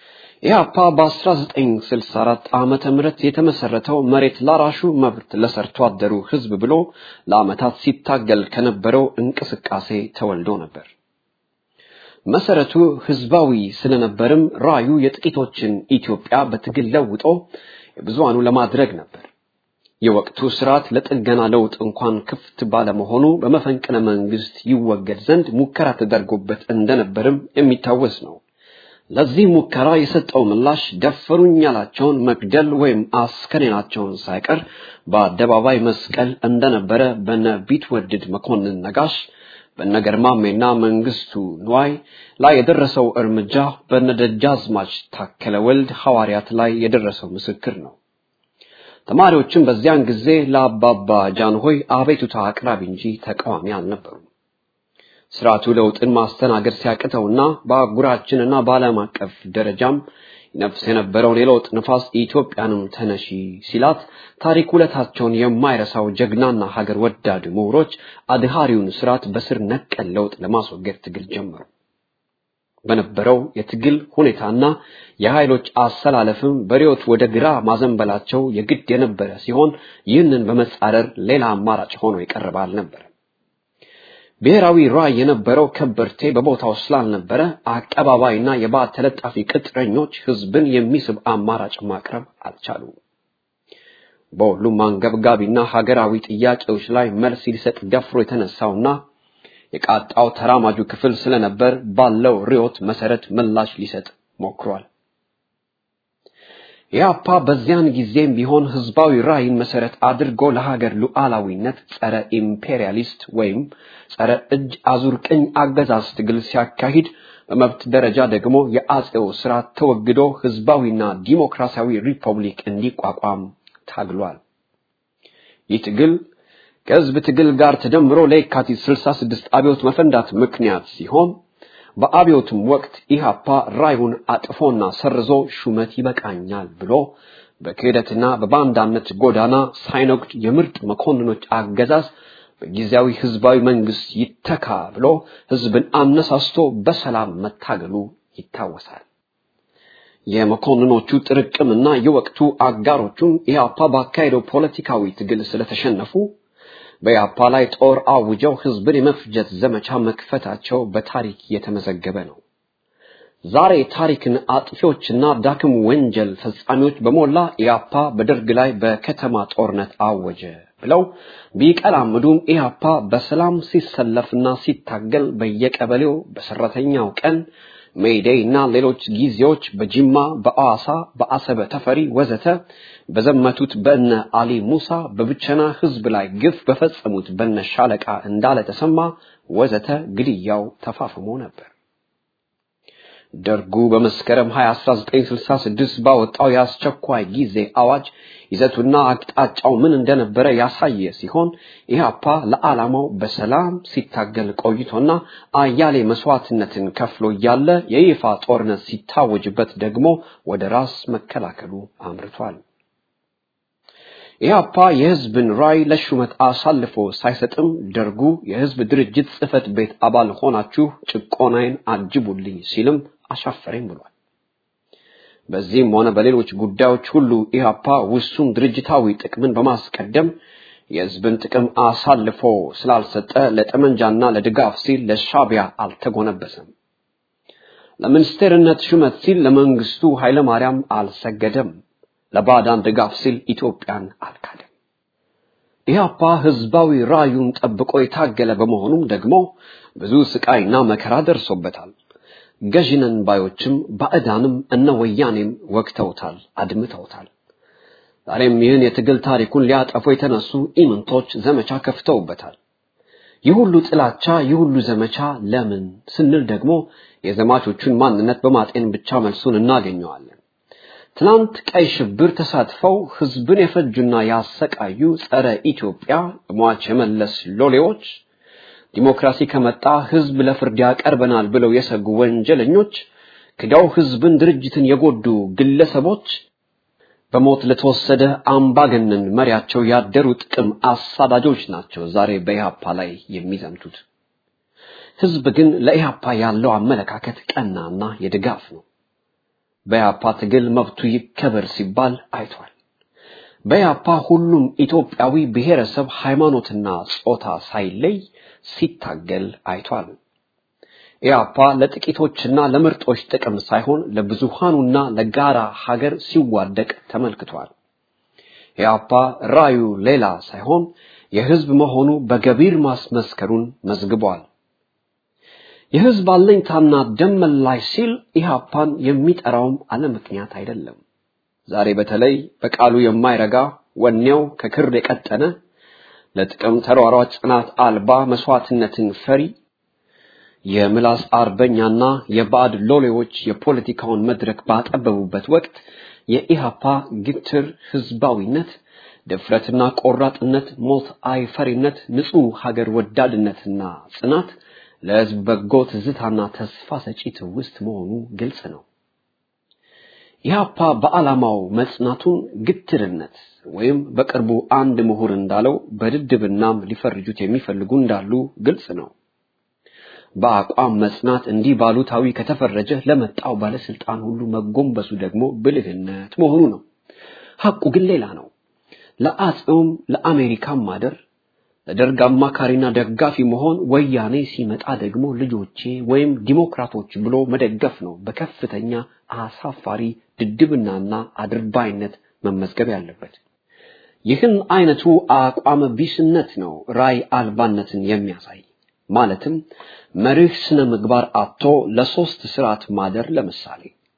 ኢህአፓ በ1964 ዓመተ ምህረት የተመሰረተው መሬት ላራሹ መብት ለሰርቶ አደሩ ህዝብ ብሎ ለዓመታት ሲታገል ከነበረው እንቅስቃሴ ተወልዶ ነበር። መሰረቱ ህዝባዊ ስለነበርም ራዩ የጥቂቶችን ኢትዮጵያ በትግል ለውጦ የብዙሃኑ ለማድረግ ነበር። የወቅቱ ስርዓት ለጥገና ለውጥ እንኳን ክፍት ባለመሆኑ በመፈንቅለ መንግስት ይወገድ ዘንድ ሙከራ ተደርጎበት እንደነበርም የሚታወስ ነው። ለዚህ ሙከራ የሰጠው ምላሽ ደፈሩኝ ያላቸውን መግደል ወይም አስከሬናቸውን ሳይቀር በአደባባይ መስቀል እንደነበረ በነ ቢትወድድ መኮንን ነጋሽ በነገርማሜና መንግስቱ ንዋይ ላይ የደረሰው እርምጃ በነደጃዝማች ታከለ ወልድ ሐዋርያት ላይ የደረሰው ምስክር ነው። ተማሪዎችም በዚያን ጊዜ ለአባባ ጃንሆይ አቤቱታ አቅራቢ እንጂ ተቃዋሚ አልነበሩም። ስርዓቱ ለውጥን ማስተናገድ ሲያቅተውና በአህጉራችንና በዓለም አቀፍ ደረጃም ነፍስ የነበረውን የለውጥ ንፋስ ኢትዮጵያንም ተነሺ ሲላት ታሪክ ውለታቸውን የማይረሳው ጀግናና ሀገር ወዳድ ምሁሮች አድሃሪውን ስርዓት በስር ነቀል ለውጥ ለማስወገድ ትግል ጀመሩ። በነበረው የትግል ሁኔታና የኃይሎች አሰላለፍም በሪዮት ወደ ግራ ማዘንበላቸው የግድ የነበረ ሲሆን ይህንን በመጻረር ሌላ አማራጭ ሆኖ የቀረበ አልነበረም። ብሔራዊ ራዕይ የነበረው ከበርቴ በቦታው ስላልነበረ አቀባባይና የባዕድ ተለጣፊ ቅጥረኞች ህዝብን የሚስብ አማራጭ ማቅረብ አልቻሉም። በሁሉም አንገብጋቢና ሀገራዊ ጥያቄዎች ላይ መልስ ሊሰጥ ደፍሮ የተነሳውና የቃጣው ተራማጁ ክፍል ስለነበር ባለው ርዕዮት መሰረት ምላሽ ሊሰጥ ሞክሯል። ኢህአፓ በዚያን ጊዜም ቢሆን ህዝባዊ ራዕይን መሰረት አድርጎ ለሀገር ሉዓላዊነት ጸረ ኢምፔሪያሊስት ወይም ጸረ እጅ አዙር ቅኝ አገዛዝ ትግል ሲያካሂድ በመብት ደረጃ ደግሞ የአጼው ስርዓት ተወግዶ ህዝባዊና ዲሞክራሲያዊ ሪፐብሊክ እንዲቋቋም ታግሏል። ይህ ትግል ከህዝብ ትግል ጋር ተደምሮ ለየካቲት 66 አብዮት መፈንዳት ምክንያት ሲሆን በአብዮቱም ወቅት ኢሃፓ ራዩን አጥፎና ሰርዞ ሹመት ይበቃኛል ብሎ በክህደትና በባንዳነት ጎዳና ሳይነጉድ የምርጥ መኮንኖች አገዛዝ በጊዜያዊ ህዝባዊ መንግስት ይተካ ብሎ ህዝብን አነሳስቶ በሰላም መታገሉ ይታወሳል። የመኮንኖቹ ጥርቅምና የወቅቱ አጋሮቹም ኢህአፓ ባካሄደው ፖለቲካዊ ትግል ስለተሸነፉ በኢህአፓ ላይ ጦር አውጀው ህዝብን የመፍጀት ዘመቻ መክፈታቸው በታሪክ የተመዘገበ ነው። ዛሬ ታሪክን አጥፊዎችና ዳክም ወንጀል ፈጻሚዎች በሞላ ኢህአፓ በደርግ ላይ በከተማ ጦርነት አወጀ ብለው ቢቀላምዱም ኢህአፓ በሰላም ሲሰለፍና ሲታገል በየቀበሌው በሰራተኛው ቀን ሜይዴይ እና ሌሎች ጊዜዎች በጅማ፣ በአዋሳ፣ በአሰበ ተፈሪ ወዘተ በዘመቱት በእነ አሊ ሙሳ በብቸና ህዝብ ላይ ግፍ በፈጸሙት በነ ሻለቃ እንዳለ ተሰማ ወዘተ ግድያው ተፋፍሞ ነበር። ደርጉ በመስከረም 20 1966 ባወጣው የአስቸኳይ ጊዜ አዋጅ ይዘቱና አቅጣጫው ምን እንደነበረ ያሳየ ሲሆን ኢህአፓ ለዓላማው በሰላም ሲታገል ቆይቶና አያሌ መስዋዕትነትን ከፍሎ እያለ የይፋ ጦርነት ሲታወጅበት ደግሞ ወደ ራስ መከላከሉ አምርቷል። ኢህአፓ የህዝብን ራዕይ ለሹመት አሳልፎ ሳይሰጥም ደርጉ የህዝብ ድርጅት ጽህፈት ቤት አባል ሆናችሁ ጭቆናዬን አጅቡልኝ ሲልም አሻፈረኝ ብሏል። በዚህም ሆነ በሌሎች ጉዳዮች ሁሉ ኢህአፓ ውሱን ድርጅታዊ ጥቅምን በማስቀደም የህዝብን ጥቅም አሳልፎ ስላልሰጠ ለጠመንጃና ለድጋፍ ሲል ለሻቢያ አልተጎነበሰም። ለሚኒስቴርነት ሹመት ሲል ለመንግስቱ ኃይለማርያም አልሰገደም። ለባዕዳን ድጋፍ ሲል ኢትዮጵያን አልካደም። ኢህአፓ ህዝባዊ ራዩን ጠብቆ የታገለ በመሆኑም ደግሞ ብዙ ስቃይና መከራ ደርሶበታል። ገዥነን ባዮችም ባዕዳንም እነ ወያኔም ወግተውታል፣ አድምተውታል። ዛሬም ይህን የትግል ታሪኩን ሊያጠፉ የተነሱ ኢምንቶች ዘመቻ ከፍተውበታል። ይህ ሁሉ ጥላቻ፣ ይህ ሁሉ ዘመቻ ለምን ስንል ደግሞ የዘማቾቹን ማንነት በማጤን ብቻ መልሱን እናገኘዋለን። ትናንት ቀይ ሽብር ተሳትፈው ህዝብን የፈጁና ያሰቃዩ ጸረ ኢትዮጵያ ሟች የመለስ ሎሌዎች ዲሞክራሲ ከመጣ ህዝብ ለፍርድ ያቀርበናል ብለው የሰጉ ወንጀለኞች ክዳው ህዝብን ድርጅትን የጎዱ ግለሰቦች በሞት ለተወሰደ አምባገነን መሪያቸው ያደሩ ጥቅም አሳዳጆች ናቸው ዛሬ በኢህአፓ ላይ የሚዘምቱት። ህዝብ ግን ለኢህአፓ ያለው አመለካከት ቀናና የድጋፍ ነው። በያፓ ትግል መብቱ ይከበር ሲባል አይቷል። በያፓ ሁሉም ኢትዮጵያዊ ብሔረሰብ፣ ሃይማኖትና ጾታ ሳይለይ ሲታገል አይቷል። ኢያፓ ለጥቂቶችና ለምርጦች ጥቅም ሳይሆን ለብዙሃኑና ለጋራ ሀገር ሲዋደቅ ተመልክቷል። ኢያፓ ራዩ ሌላ ሳይሆን የህዝብ መሆኑ በገቢር ማስመስከሩን መዝግቧል። የህዝብ አለኝታና ደም መላሽ ሲል ኢህአፓን የሚጠራውም አለ ምክንያት አይደለም። ዛሬ በተለይ በቃሉ የማይረጋ ወኔው ከክር የቀጠነ ለጥቅም ተሯሯጭ ጽናት አልባ መስዋዕትነትን ፈሪ የምላስ አርበኛና የባዕድ ሎሌዎች የፖለቲካውን መድረክ ባጠበቡበት ወቅት የኢሃፓ ግትር ህዝባዊነት፣ ድፍረትና ቆራጥነት፣ ሞት አይፈሪነት፣ ንጹህ ሀገር ወዳድነትና ጽናት ለህዝብ በጎ ትዝታና ተስፋ ሰጪ ትውስት መሆኑ ግልጽ ነው። ኢህአፓ በዓላማው መጽናቱን ግትርነት ወይም በቅርቡ አንድ ምሁር እንዳለው በድድብናም ሊፈርጁት የሚፈልጉ እንዳሉ ግልጽ ነው። በአቋም መጽናት እንዲህ ባሉታዊ ከተፈረጀ ለመጣው ባለስልጣን ሁሉ መጎንበሱ ደግሞ ብልህነት መሆኑ ነው። ሐቁ ግን ሌላ ነው። ለአጼውም ለአሜሪካም ማደር ለደርግ አማካሪና ደጋፊ መሆን ወያኔ ሲመጣ ደግሞ ልጆቼ ወይም ዲሞክራቶች ብሎ መደገፍ ነው በከፍተኛ አሳፋሪ ድድብናና አድርባይነት መመዝገብ ያለበት። ይህን አይነቱ አቋም ቢስነት ነው ራይ አልባነትን የሚያሳይ ማለትም መርህ ስነ ምግባር አጥቶ ለሶስት ስርዓት ማደር ለምሳሌ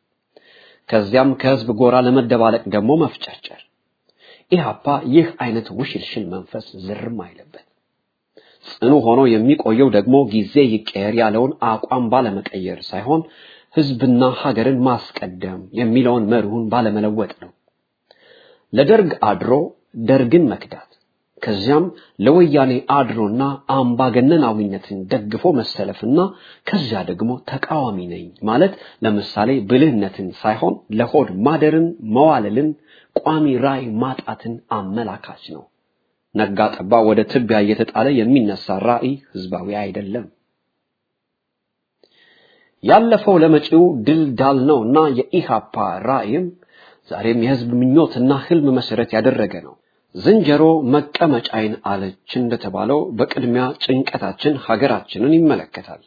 ከዚያም ከህዝብ ጎራ ለመደባለቅ ደግሞ መፍጨርጨር ኢህአፓ ይህ አይነት ውሽልሽል መንፈስ ዝርም አይለበት። ጽኑ ሆኖ የሚቆየው ደግሞ ጊዜ ይቀየር ያለውን አቋም ባለመቀየር ሳይሆን ህዝብና ሀገርን ማስቀደም የሚለውን መርሁን ባለመለወጥ ነው። ለደርግ አድሮ ደርግን መክዳት ከዚያም ለወያኔ አድሮና አምባገነናዊነትን ደግፎ መሰለፍና ከዚያ ደግሞ ተቃዋሚ ነኝ ማለት ለምሳሌ ብልህነትን ሳይሆን ለሆድ ማደርን መዋለልን ቋሚ ራይ ማጣትን አመላካች ነው። ነጋ ጠባ ወደ ትቢያ እየተጣለ የሚነሳ ራዕይ ህዝባዊ አይደለም። ያለፈው ለመጪው ድል ዳል ነውና የኢሃፓ ራዕይም ዛሬም የህዝብ ምኞትና ህልም መሰረት ያደረገ ነው። ዝንጀሮ መቀመጫይን አለች እንደተባለው በቅድሚያ ጭንቀታችን ሀገራችንን ይመለከታል።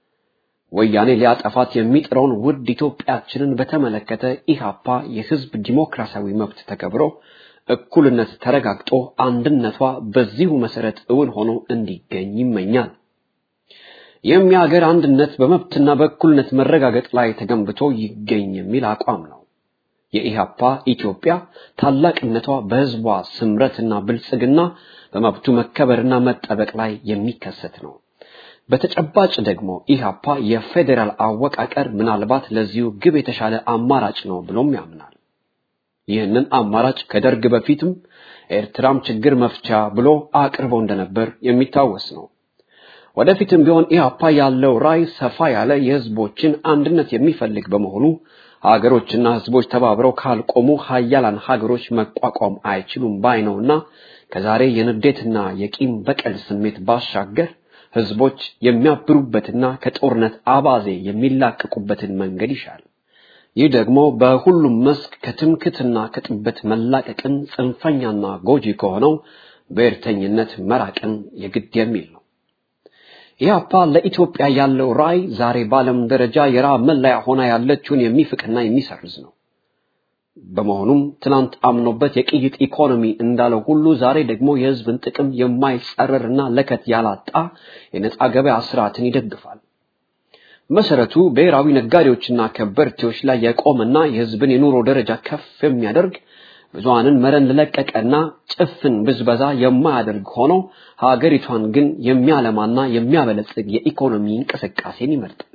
ወያኔ ሊያጠፋት የሚጥረውን ውድ ኢትዮጵያችንን በተመለከተ ኢሃፓ የህዝብ ዲሞክራሲያዊ መብት ተከብሮ እኩልነት ተረጋግጦ አንድነቷ በዚሁ መሰረት እውን ሆኖ እንዲገኝ ይመኛል። ይህም የሀገር አንድነት በመብትና በእኩልነት መረጋገጥ ላይ ተገንብቶ ይገኝ የሚል አቋም ነው። የኢሃፓ ኢትዮጵያ ታላቅነቷ በህዝቧ ስምረትና ብልጽግና በመብቱ መከበርና መጠበቅ ላይ የሚከሰት ነው። በተጨባጭ ደግሞ ኢሃፓ የፌዴራል አወቃቀር ምናልባት ለዚሁ ግብ የተሻለ አማራጭ ነው ብሎም ያምናል። ይህንን አማራጭ ከደርግ በፊትም ኤርትራም ችግር መፍቻ ብሎ አቅርቦ እንደነበር የሚታወስ ነው። ወደፊትም ቢሆን ኢሃፓ ያለው ራዕይ ሰፋ ያለ የህዝቦችን አንድነት የሚፈልግ በመሆኑ ሀገሮችና ህዝቦች ተባብረው ካልቆሙ ሀያላን ሀገሮች መቋቋም አይችሉም ባይ ነውና ከዛሬ የንዴትና የቂም በቀል ስሜት ባሻገር ህዝቦች የሚያብሩበትና ከጦርነት አባዜ የሚላቀቁበትን መንገድ ይሻል። ይህ ደግሞ በሁሉም መስክ ከትምክትና ከጥበት መላቀቅን ጽንፈኛና ጎጂ ከሆነው ብሔርተኝነት መራቅን የግድ የሚል ነው። ኢህአፓ ለኢትዮጵያ ያለው ራዕይ ዛሬ በዓለም ደረጃ የራብ መለያ ሆና ያለችውን የሚፍቅና የሚሰርዝ ነው። በመሆኑም ትናንት አምኖበት የቅይጥ ኢኮኖሚ እንዳለው ሁሉ ዛሬ ደግሞ የህዝብን ጥቅም የማይጸረርና ለከት ያላጣ የነጻ ገበያ ስርዓትን ይደግፋል። መሰረቱ ብሔራዊ ነጋዴዎችና ከበርቴዎች ላይ የቆመና የህዝብን የኑሮ ደረጃ ከፍ የሚያደርግ ብዙሃንን መረን ለለቀቀና ጭፍን ብዝበዛ የማያደርግ ሆኖ ሀገሪቷን ግን የሚያለማና የሚያበለጽግ የኢኮኖሚ እንቅስቃሴን ይመርጣል።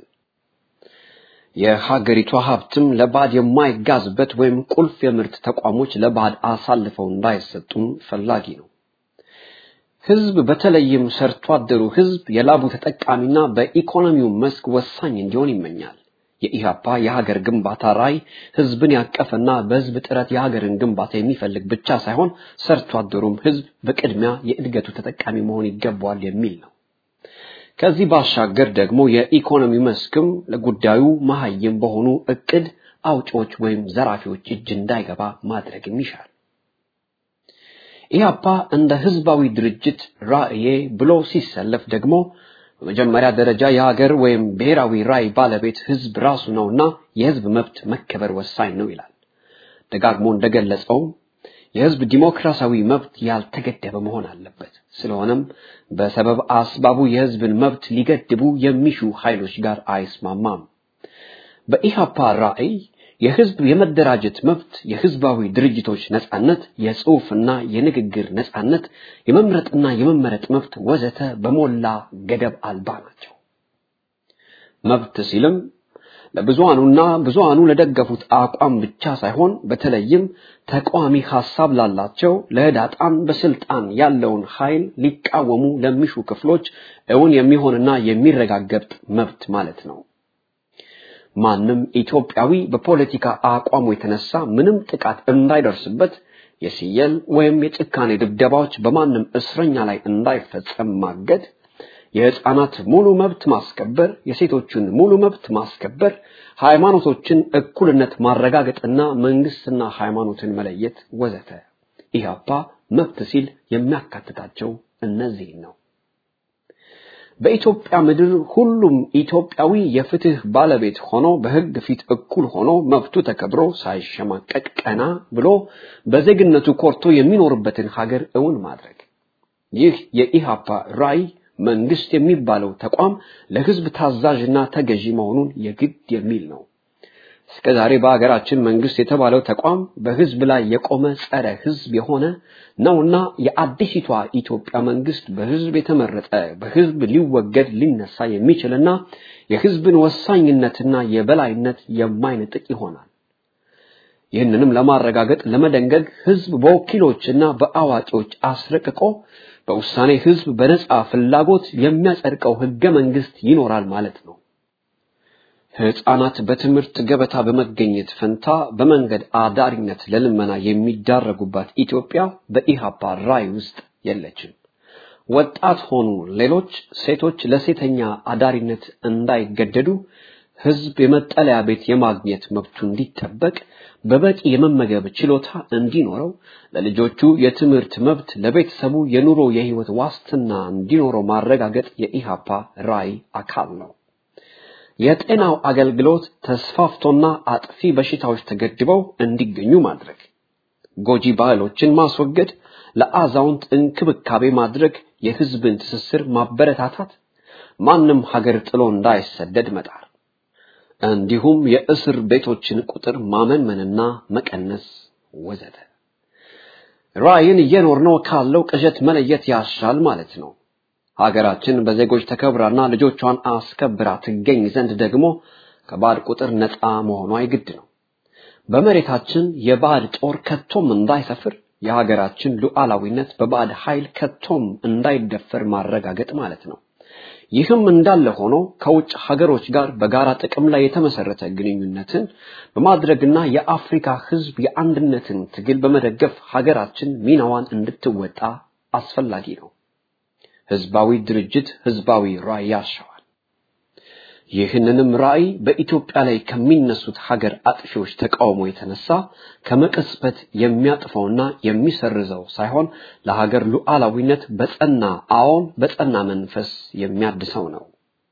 የሀገሪቷ ሀብትም ለባዕድ የማይጋዝበት ወይም ቁልፍ የምርት ተቋሞች ለባዕድ አሳልፈው እንዳይሰጡም ፈላጊ ነው። ህዝብ በተለይም ሰርቶ አደሩ ህዝብ የላቡ ተጠቃሚና በኢኮኖሚው መስክ ወሳኝ እንዲሆን ይመኛል። የኢሃፓ የሀገር ግንባታ ራዕይ ህዝብን ያቀፈና በህዝብ ጥረት የሀገርን ግንባታ የሚፈልግ ብቻ ሳይሆን ሰርቶ አደሩም ህዝብ በቅድሚያ የእድገቱ ተጠቃሚ መሆን ይገባዋል የሚል ነው። ከዚህ ባሻገር ደግሞ የኢኮኖሚ መስክም ለጉዳዩ መሀይም በሆኑ እቅድ አውጪዎች ወይም ዘራፊዎች እጅ እንዳይገባ ማድረግም ይሻል። ኢህአፓ እንደ ህዝባዊ ድርጅት ራዕዬ ብሎ ሲሰለፍ ደግሞ በመጀመሪያ ደረጃ የሀገር ወይም ብሔራዊ ራዕይ ባለቤት ህዝብ ራሱ ነውና የህዝብ መብት መከበር ወሳኝ ነው ይላል። ደጋግሞ እንደገለጸው የህዝብ ዲሞክራሲያዊ መብት ያልተገደበ መሆን አለበት። ስለሆነም በሰበብ አስባቡ የህዝብን መብት ሊገድቡ የሚሹ ኃይሎች ጋር አይስማማም። በኢህአፓ ራዕይ የህዝብ የመደራጀት መብት፣ የህዝባዊ ድርጅቶች ነጻነት፣ የጽሑፍና የንግግር ነጻነት፣ የመምረጥና የመመረጥ መብት ወዘተ በሞላ ገደብ አልባ ናቸው። መብት ሲልም ለብዙሃኑና ብዙሃኑ ለደገፉት አቋም ብቻ ሳይሆን በተለይም ተቃዋሚ ሐሳብ ላላቸው ለህዳጣን በስልጣን ያለውን ኃይል ሊቃወሙ ለሚሹ ክፍሎች እውን የሚሆንና የሚረጋገጥ መብት ማለት ነው። ማንም ኢትዮጵያዊ በፖለቲካ አቋሙ የተነሳ ምንም ጥቃት እንዳይደርስበት የሲየል ወይም የጭካኔ ድብደባዎች በማንም እስረኛ ላይ እንዳይፈጸም ማገድ የህፃናት ሙሉ መብት ማስከበር፣ የሴቶችን ሙሉ መብት ማስከበር፣ ሃይማኖቶችን እኩልነት ማረጋገጥና መንግስትና ሃይማኖትን መለየት ወዘተ። ኢህአፓ መብት ሲል የሚያካትታቸው እነዚህ ነው። በኢትዮጵያ ምድር ሁሉም ኢትዮጵያዊ የፍትህ ባለቤት ሆኖ በህግ ፊት እኩል ሆኖ መብቱ ተከብሮ ሳይሸማቀቅ ቀና ብሎ በዜግነቱ ኮርቶ የሚኖርበትን ሀገር እውን ማድረግ ይህ የኢህአፓ ራዕይ መንግስት የሚባለው ተቋም ለህዝብ ታዛዥና ተገዢ መሆኑን የግድ የሚል ነው። እስከዛሬ በሀገራችን መንግስት የተባለው ተቋም በህዝብ ላይ የቆመ ጸረ ህዝብ የሆነ ነውና የአዲሲቷ ኢትዮጵያ መንግስት በህዝብ የተመረጠ በህዝብ ሊወገድ ሊነሳ የሚችልና የህዝብን ወሳኝነትና የበላይነት የማይነጥቅ ይሆናል። ይህንንም ለማረጋገጥ ለመደንገግ ህዝብ በወኪሎችና በአዋቂዎች አስረቅቆ በውሳኔ ህዝብ በነጻ ፍላጎት የሚያጸድቀው ህገ መንግስት ይኖራል ማለት ነው። ህፃናት በትምህርት ገበታ በመገኘት ፈንታ በመንገድ አዳሪነት ለልመና የሚዳረጉባት ኢትዮጵያ በኢሃፓ ራዕይ ውስጥ የለችም። ወጣት ሆኑ ሌሎች ሴቶች ለሴተኛ አዳሪነት እንዳይገደዱ ህዝብ የመጠለያ ቤት የማግኘት መብቱ እንዲጠበቅ በበቂ የመመገብ ችሎታ እንዲኖረው ለልጆቹ የትምህርት መብት ለቤተሰቡ የኑሮ የህይወት ዋስትና እንዲኖረው ማረጋገጥ የኢሃፓ ራዕይ አካል ነው። የጤናው አገልግሎት ተስፋፍቶና አጥፊ በሽታዎች ተገድበው እንዲገኙ ማድረግ፣ ጎጂ ባህሎችን ማስወገድ፣ ለአዛውንት እንክብካቤ ማድረግ፣ የህዝብን ትስስር ማበረታታት፣ ማንም ሀገር ጥሎ እንዳይሰደድ መጣር እንዲሁም የእስር ቤቶችን ቁጥር ማመንመንና መቀነስ ወዘተ። ራዕይን እየኖርነው ካለው ቅዠት መለየት ያሻል ማለት ነው። ሀገራችን በዜጎች ተከብራና ልጆቿን አስከብራ ትገኝ ዘንድ ደግሞ ከባዕድ ቁጥር ነፃ መሆኗ የግድ ነው። በመሬታችን የባዕድ ጦር ከቶም እንዳይሰፍር የሀገራችን ሉዓላዊነት በባዕድ ኃይል ከቶም እንዳይደፈር ማረጋገጥ ማለት ነው። ይህም እንዳለ ሆኖ ከውጭ ሀገሮች ጋር በጋራ ጥቅም ላይ የተመሰረተ ግንኙነትን በማድረግና የአፍሪካ ሕዝብ የአንድነትን ትግል በመደገፍ ሀገራችን ሚናዋን እንድትወጣ አስፈላጊ ነው። ህዝባዊ ድርጅት ህዝባዊ ራዕይ ያሻዋል። ይህንንም ራዕይ በኢትዮጵያ ላይ ከሚነሱት ሀገር አጥፊዎች ተቃውሞ የተነሳ ከመቀስበት የሚያጥፈውና የሚሰርዘው ሳይሆን ለሀገር ሉዓላዊነት በጸና አዎን በጸና መንፈስ የሚያድሰው ነው።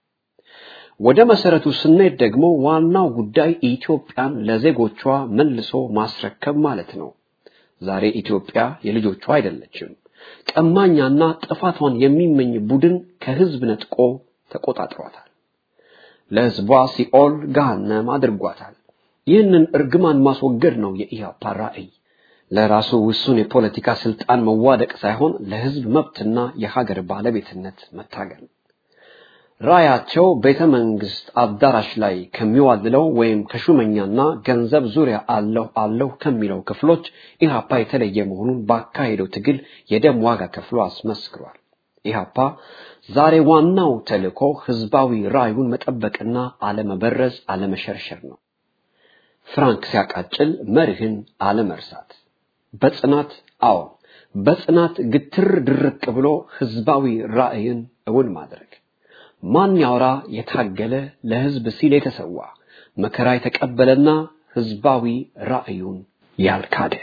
ወደ መሰረቱ ስንሄድ ደግሞ ዋናው ጉዳይ ኢትዮጵያን ለዜጎቿ መልሶ ማስረከብ ማለት ነው። ዛሬ ኢትዮጵያ የልጆቿ አይደለችም። ቀማኛና ጥፋቷን የሚመኝ ቡድን ከህዝብ ነጥቆ ተቆጣጥሯታል። ለህዝቧ ሲኦል ገሃነም አድርጓታል። ይህንን እርግማን ማስወገድ ነው የኢህአፓ ራዕይ። ለራሱ ውሱን የፖለቲካ ስልጣን መዋደቅ ሳይሆን ለህዝብ መብትና የሀገር ባለቤትነት መታገል። ራያቸው ቤተ መንግስት አዳራሽ ላይ ከሚዋልለው ወይም ከሹመኛና ገንዘብ ዙሪያ አለሁ አለሁ ከሚለው ክፍሎች ኢህአፓ የተለየ መሆኑን ባካሄደው ትግል የደም ዋጋ ከፍሎ አስመስክሯል። ኢህአፓ ዛሬ ዋናው ተልእኮ ህዝባዊ ራዩን መጠበቅና አለመበረዝ፣ አለመሸርሸር ነው። ፍራንክ ሲያቃጭል መርህን አለመርሳት፣ በጽናት አዎ በጽናት ግትር ድርቅ ብሎ ህዝባዊ ራዕይን እውን ማድረግ ማን ያውራ የታገለ ለህዝብ ሲል የተሰዋ መከራ የተቀበለና ህዝባዊ ራዕዩን ያልካደ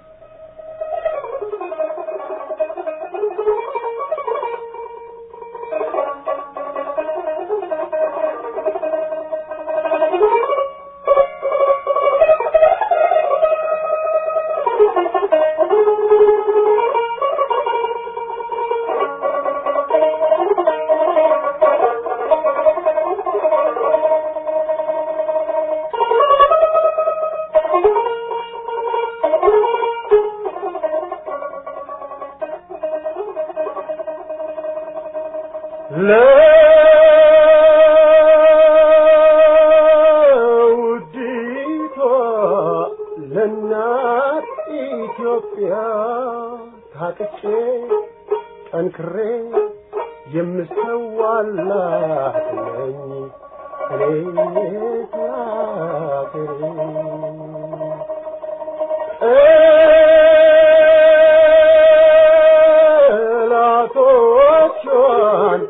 ለውዲቷ ለእናት ኢትዮጵያ ታጥቄ ጠንክሬ የምሰዋላት ነኝ እኔ ሀገሬ ጠላቶቿን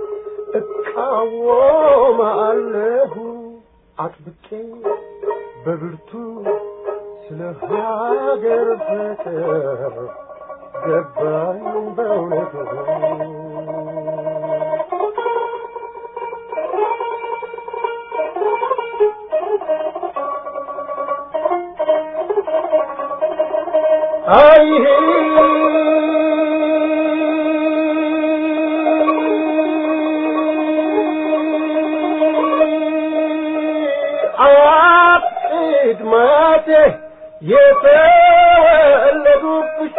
እቃወማለሁ አጥብቄ በብርቱ ስለ ሀገር ፍቅር ገባኝ በእውነቱ አይሄ አያቅድ ማቴ የተወለዱብሽ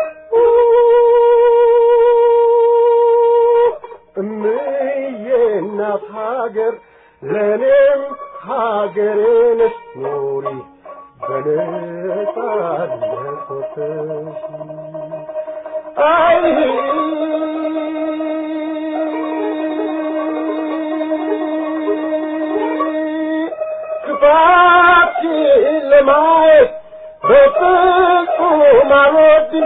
እምዬ እናት ሀገር ለእኔም ሀገሬ ነሽ ኑሪ በነጻነት ወጥተሽ አይ ክፋትሽን ለማየት በፍጹም አልወድም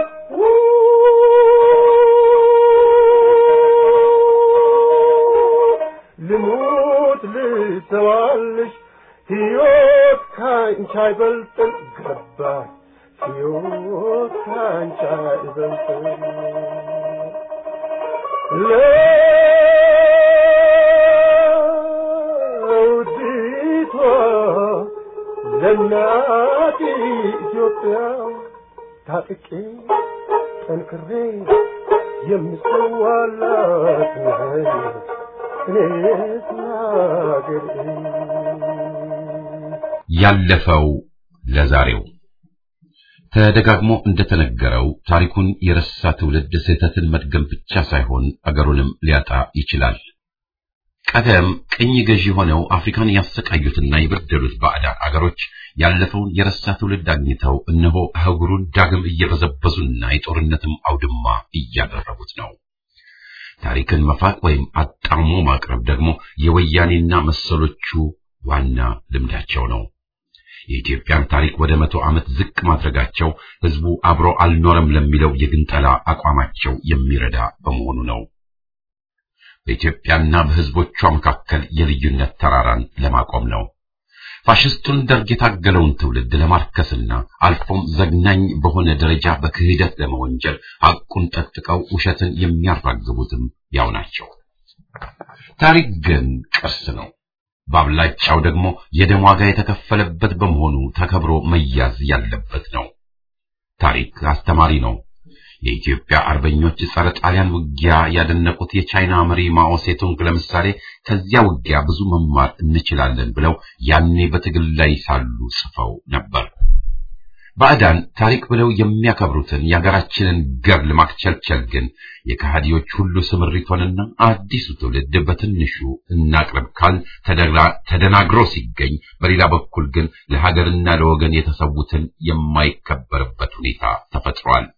ልሙት ልሰዋልሽ ሕይወት ካንቺ አይበልጥም ገባኝ ሕይወት ካንቺ አይበልጥም ለውዲቷ ለእናት ኢትዮጵያ ታጥቄ ጠንክሬ የምሰዋላት ነኝ እኔስ ሀገሬ ያለፈው ለዛሬው ተደጋግሞ እንደተነገረው ታሪኩን የረሳ ትውልድ ስህተትን መድገም ብቻ ሳይሆን አገሩንም ሊያጣ ይችላል። ቀደም ቅኝ ገዢ ሆነው አፍሪካን ያሰቃዩትና የበደሉት ባዕዳን አገሮች ያለፈውን የረሳ ትውልድ አግኝተው እነሆ አህጉሩን ዳግም እየበዘበዙና የጦርነትም አውድማ እያደረጉት ነው። ታሪክን መፋቅ ወይም አጣሞ ማቅረብ ደግሞ የወያኔና መሰሎቹ ዋና ልምዳቸው ነው። የኢትዮጵያን ታሪክ ወደ መቶ ዓመት ዝቅ ማድረጋቸው ህዝቡ አብሮ አልኖረም ለሚለው የግንጠላ አቋማቸው የሚረዳ በመሆኑ ነው። በኢትዮጵያና በህዝቦቿ መካከል የልዩነት ተራራን ለማቆም ነው። ፋሽስቱን ደርግ የታገለውን ትውልድ ለማርከስና አልፎም ዘግናኝ በሆነ ደረጃ በክህደት ለመወንጀል ሐቁን ጠጥቀው ውሸትን የሚያራግቡትም ያው ናቸው። ታሪክ ግን ቅርስ ነው። በአብላጫው ደግሞ የደም ዋጋ የተከፈለበት በመሆኑ ተከብሮ መያዝ ያለበት ነው። ታሪክ አስተማሪ ነው። የኢትዮጵያ አርበኞች ጸረ ጣሊያን ውጊያ ያደነቁት የቻይና መሪ ማኦ ሴቱንግ ለምሳሌ ከዚያ ውጊያ ብዙ መማር እንችላለን ብለው ያኔ በትግል ላይ ሳሉ ጽፈው ነበር። ባዕዳን ታሪክ ብለው የሚያከብሩትን የሀገራችንን ገድል ማክቸልቸል ግን የከሃዲዎች ሁሉ ስምሪት ሆነና አዲሱ ትውልድ በትንሹ እናቅርብ ካል ተደናግሮ ሲገኝ፣ በሌላ በኩል ግን ለሀገርና ለወገን የተሰዉትን የማይከበርበት ሁኔታ ተፈጥሯል።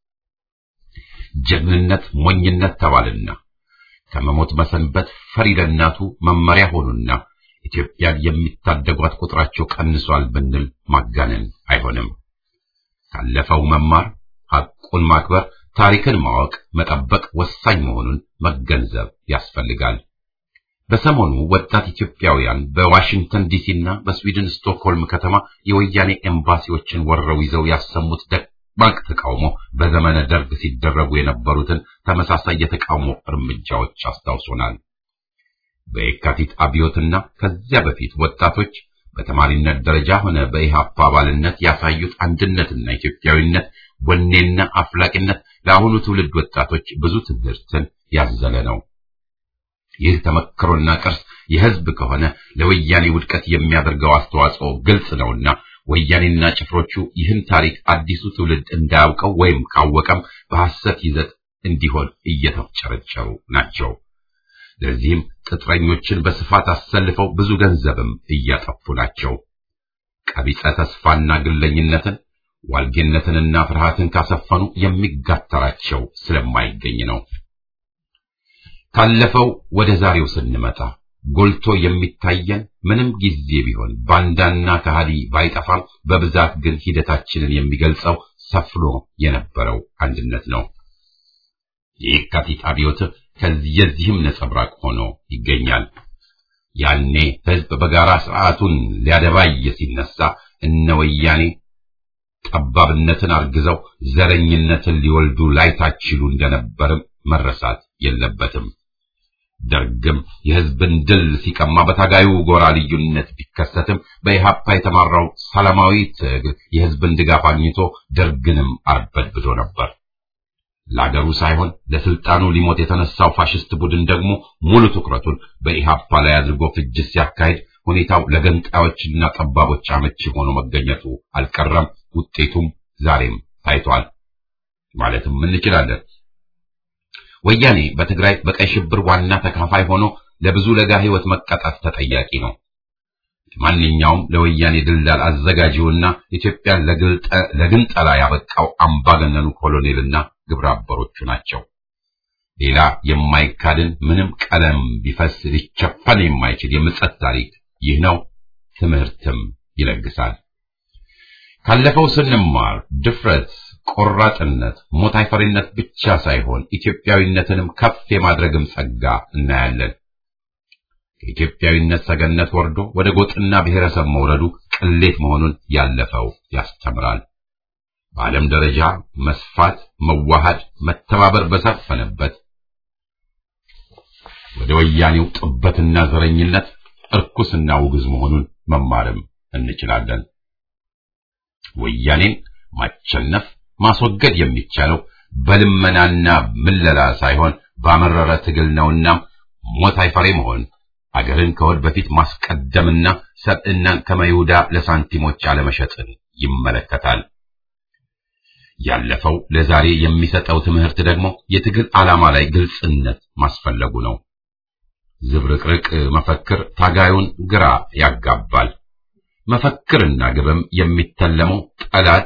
ጀግንነት ሞኝነት ተባልና ከመሞት መሰንበት ፈሪ ለእናቱ መመሪያ ሆኑና ኢትዮጵያን የሚታደጓት ቁጥራቸው ቀንሷል ብንል ማጋነን አይሆንም። ካለፈው መማር፣ ሐቁን ማክበር፣ ታሪክን ማወቅ፣ መጠበቅ ወሳኝ መሆኑን መገንዘብ ያስፈልጋል። በሰሞኑ ወጣት ኢትዮጵያውያን በዋሽንግተን ዲሲና በስዊድን ስቶክሆልም ከተማ የወያኔ ኤምባሲዎችን ወረው ይዘው ያሰሙት ደማቅ ተቃውሞ በዘመነ ደርግ ሲደረጉ የነበሩትን ተመሳሳይ የተቃውሞ እርምጃዎች አስታውሶናል። በየካቲት አብዮትና ከዚያ በፊት ወጣቶች በተማሪነት ደረጃ ሆነ በኢህአፓ አባልነት ያሳዩት አንድነትና ኢትዮጵያዊነት ወኔና አፍላቂነት ለአሁኑ ትውልድ ወጣቶች ብዙ ትምህርትን ያዘለ ነው። ይህ ተመክሮና ቅርስ የህዝብ ከሆነ ለወያኔ ውድቀት የሚያደርገው አስተዋጽኦ ግልጽ ነውና ወያኔና ጭፍሮቹ ይህን ታሪክ አዲሱ ትውልድ እንዳያውቀው ወይም ካወቀም በሐሰት ይዘት እንዲሆን እየተፍጨረጨሩ ናቸው። ለዚህም ቅጥረኞችን በስፋት አሰልፈው ብዙ ገንዘብም እያጠፉ ናቸው። ቀቢጸ ተስፋና ግለኝነትን ዋልጌነትንና ፍርሃትን ካሰፈኑ የሚጋተራቸው ስለማይገኝ ነው። ካለፈው ወደ ዛሬው ስንመጣ ጎልቶ የሚታየን ምንም ጊዜ ቢሆን ባንዳና ከሃዲ ባይጠፋም በብዛት ግን ሂደታችንን የሚገልጸው ሰፍኖ የነበረው አንድነት ነው። የየካቲት አብዮት ከዚህ የዚህም ነጸብራቅ ሆኖ ይገኛል። ያኔ ህዝብ በጋራ ስርዓቱን ሊያደባይ ሲነሳ እነ ወያኔ ጠባብነትን አርግዘው ዘረኝነትን ሊወልዱ ላይታችሉ እንደነበርም መረሳት የለበትም። ደርግም የህዝብን ድል ሲቀማ በታጋዩ ጎራ ልዩነት ቢከሰትም በኢህአፓ የተማራው ሰላማዊ ትግል የህዝብን ድጋፍ አግኝቶ ደርግንም አርበድብዶ ነበር። ለአገሩ ሳይሆን ለስልጣኑ ሊሞት የተነሳው ፋሽስት ቡድን ደግሞ ሙሉ ትኩረቱን በኢህአፓ ላይ አድርጎ ፍጅት ሲያካሂድ ሁኔታው ለገንጣዮችና ጠባቦች አመቺ ሆኖ መገኘቱ አልቀረም። ውጤቱም ዛሬም ታይቷል ማለትም እንችላለን። ወያኔ በትግራይ በቀይ ሽብር ዋና ተካፋይ ሆኖ ለብዙ ለጋ ህይወት መቀጣት ተጠያቂ ነው። ማንኛውም ለወያኔ ድልዳል አዘጋጂውና ኢትዮጵያን ለግንጠላ ያበቃው አምባገነኑ ኮሎኔልና ግብረ አበሮቹ ናቸው። ሌላ የማይካድን ምንም ቀለም ቢፈስ ሊቸፈን የማይችል የምጸት ታሪክ ይህ ነው። ትምህርትም ይለግሳል። ካለፈው ስንማር ድፍረት፣ ቆራጥነት፣ ሞት አይፈሪነት ብቻ ሳይሆን ኢትዮጵያዊነትንም ከፍ የማድረግም ጸጋ እናያለን። ከኢትዮጵያዊነት ሰገነት ወርዶ ወደ ጎጥና ብሔረሰብ መውረዱ ቅሌት መሆኑን ያለፈው ያስተምራል። በዓለም ደረጃ መስፋት፣ መዋሃድ፣ መተባበር በሰፈነበት ወደ ወያኔው ጥበትና ዘረኝነት እርኩስና ውግዝ መሆኑን መማርም እንችላለን። ወያኔን ማቸነፍ ማስወገድ የሚቻለው በልመናና ምለላ ሳይሆን ባመረረ ትግል ነውና ሞት አይፈሬ መሆን አገርን ከወድ በፊት ማስቀደምና ሰብዕናን ከመይሁዳ ለሳንቲሞች አለመሸጥን ይመለከታል። ያለፈው ለዛሬ የሚሰጠው ትምህርት ደግሞ የትግል ዓላማ ላይ ግልጽነት ማስፈለጉ ነው። ዝብርቅርቅ መፈክር ታጋዩን ግራ ያጋባል። መፈክርና ግብም የሚተለመው ጠላት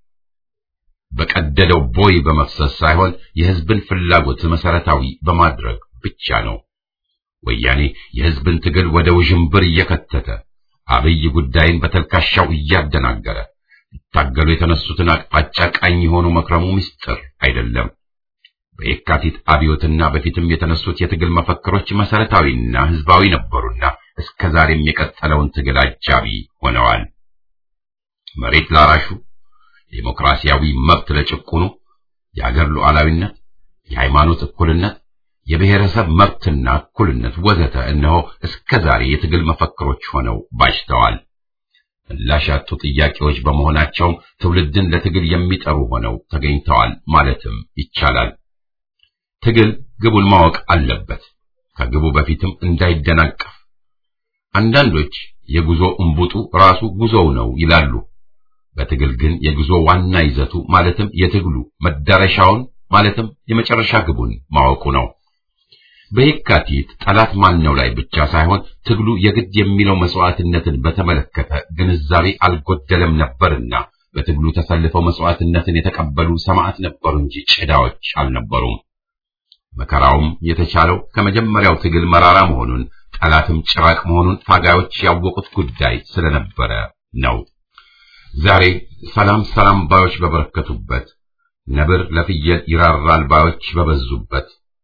በቀደደው ቦይ በመፍሰስ ሳይሆን የሕዝብን ፍላጎት መሰረታዊ በማድረግ ብቻ ነው። ወያኔ የሕዝብን ትግል ወደ ውዥንብር እየከተተ አብይ ጉዳይን በተልካሻው እያደናገረ ሊታገሉ የተነሱትን አቅጣጫ ቃኝ የሆኑ መክረሙ ምስጢር አይደለም። በየካቲት አብዮትና በፊትም የተነሱት የትግል መፈክሮች መሰረታዊና ሕዝባዊ ነበሩና እስከ ዛሬም የቀጠለውን ትግል አጃቢ ሆነዋል። መሬት ላራሹ፣ ዴሞክራሲያዊ መብት ለጭቁኑ፣ የአገር ሉዓላዊነት፣ የሃይማኖት እኩልነት፣ የብሔረሰብ መብትና እኩልነት ወዘተ እነሆ እስከ ዛሬ የትግል መፈክሮች ሆነው ባጅተዋል። ምላሽ ያጡ ጥያቄዎች በመሆናቸውም ትውልድን ለትግል የሚጠሩ ሆነው ተገኝተዋል ማለትም ይቻላል። ትግል ግቡን ማወቅ አለበት፣ ከግቡ በፊትም እንዳይደናቀፍ። አንዳንዶች የጉዞ እምቡጡ ራሱ ጉዞው ነው ይላሉ። በትግል ግን የጉዞ ዋና ይዘቱ ማለትም የትግሉ መዳረሻውን ማለትም የመጨረሻ ግቡን ማወቁ ነው። በየካቲት ጠላት ማን ነው ላይ ብቻ ሳይሆን ትግሉ የግድ የሚለው መስዋዕትነትን በተመለከተ ግንዛቤ አልጎደለም ነበርና በትግሉ ተሰልፈው መስዋዕትነትን የተቀበሉ ሰማዕት ነበሩ እንጂ ጭዳዎች አልነበሩም። መከራውም የተቻለው ከመጀመሪያው ትግል መራራ መሆኑን ጠላትም ጭራቅ መሆኑን ታጋዮች ያወቁት ጉዳይ ስለነበረ ነው። ዛሬ ሰላም ሰላም ባዮች በበረከቱበት፣ ነብር ለፍየል ይራራል ባዮች በበዙበት፣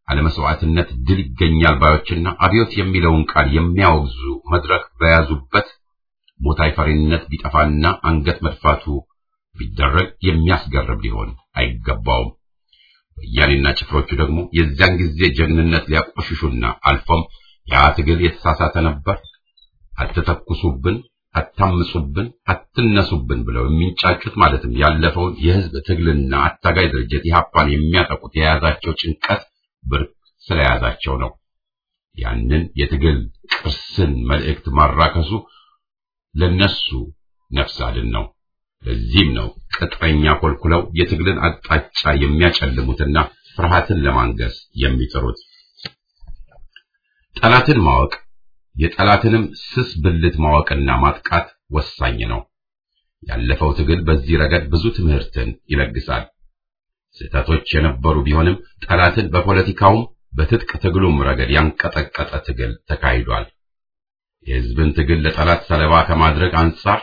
አለመስዋዕትነት ድል ይገኛል ባዮችና አብዮት የሚለውን ቃል የሚያወግዙ መድረክ በያዙበት ሞታይ ፈሪነት ቢጠፋና አንገት መድፋቱ ቢደረግ የሚያስገርም ሊሆን አይገባውም። ወያኔና ጭፍሮቹ ደግሞ የዚያን ጊዜ ጀግንነት ሊያቆሽሹና አልፎም ያ ትግል የተሳሳተ ነበር፣ አትተኩሱብን፣ አታምጹብን፣ አትነሱብን ብለው የሚንጫጩት ማለትም ያለፈውን የህዝብ ትግልና አታጋይ ድርጅት ኢህአፓን የሚያጠቁት የያዛቸው ጭንቀት ብርቅ ስለያዛቸው ነው። ያንን የትግል ቅርስን መልእክት ማራከሱ ለነሱ ነፍስ አድን ነው። ለዚህም ነው ቅጥረኛ ኮልኩለው የትግልን አቅጣጫ የሚያጨልሙትና ፍርሃትን ለማንገስ የሚጥሩት። ጠላትን ማወቅ የጠላትንም ስስ ብልት ማወቅና ማጥቃት ወሳኝ ነው። ያለፈው ትግል በዚህ ረገድ ብዙ ትምህርትን ይለግሳል። ስህተቶች የነበሩ ቢሆንም ጠላትን በፖለቲካውም በትጥቅ ትግሉም ረገድ ያንቀጠቀጠ ትግል ተካሂዷል። የህዝብን ትግል ለጠላት ሰለባ ከማድረግ አንጻር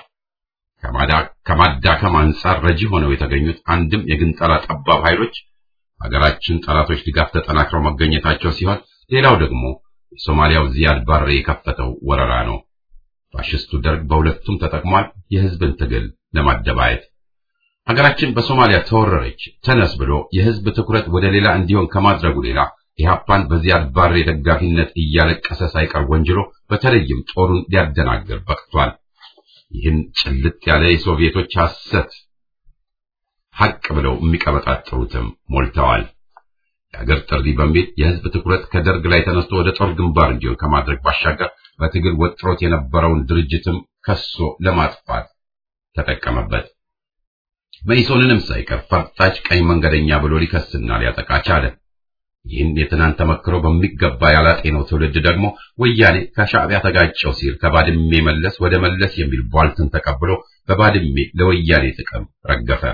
ከማዳከም አንጻር ረጂ ሆነው የተገኙት አንድም የግንጠላ ጠባብ ኃይሎች ሀገራችን ጠላቶች ድጋፍ ተጠናክረው መገኘታቸው ሲሆን ሌላው ደግሞ የሶማሊያው ዚያድ ባሬ የከፈተው ወረራ ነው። ፋሽስቱ ደርግ በሁለቱም ተጠቅሟል፣ የህዝብን ትግል ለማደባየት። ሀገራችን በሶማሊያ ተወረረች ተነስ ብሎ የህዝብ ትኩረት ወደ ሌላ እንዲሆን ከማድረጉ ሌላ ኢህአፓን በዚያድ ባሬ ደጋፊነት እያለቀሰ ሳይቀር ወንጅሎ በተለይም ጦሩን ሊያደናግር በቅቷል። ይህን ጭልጥ ያለ የሶቪየቶች ሐሰት ሐቅ ብለው የሚቀበጣጥሩትም ሞልተዋል። የአገር ጥሪ በሚል የህዝብ ትኩረት ከደርግ ላይ ተነስቶ ወደ ጦር ግንባር እንዲሆን ከማድረግ ባሻገር በትግል ወጥሮት የነበረውን ድርጅትም ከሶ ለማጥፋት ተጠቀመበት። መኢሶንንም ሳይቀር ፈርጣጭ ቀኝ መንገደኛ ብሎ ሊከስና ሊያጠቃ ቻለ። ይህን የትናንት ተመክሮ በሚገባ ያላጤነው ትውልድ ደግሞ ወያኔ ከሻዕቢያ ተጋጨው ሲል ከባድሜ መለስ ወደ መለስ የሚል ቧልትን ተቀብሎ በባድሜ ለወያኔ ጥቅም ረገፈ።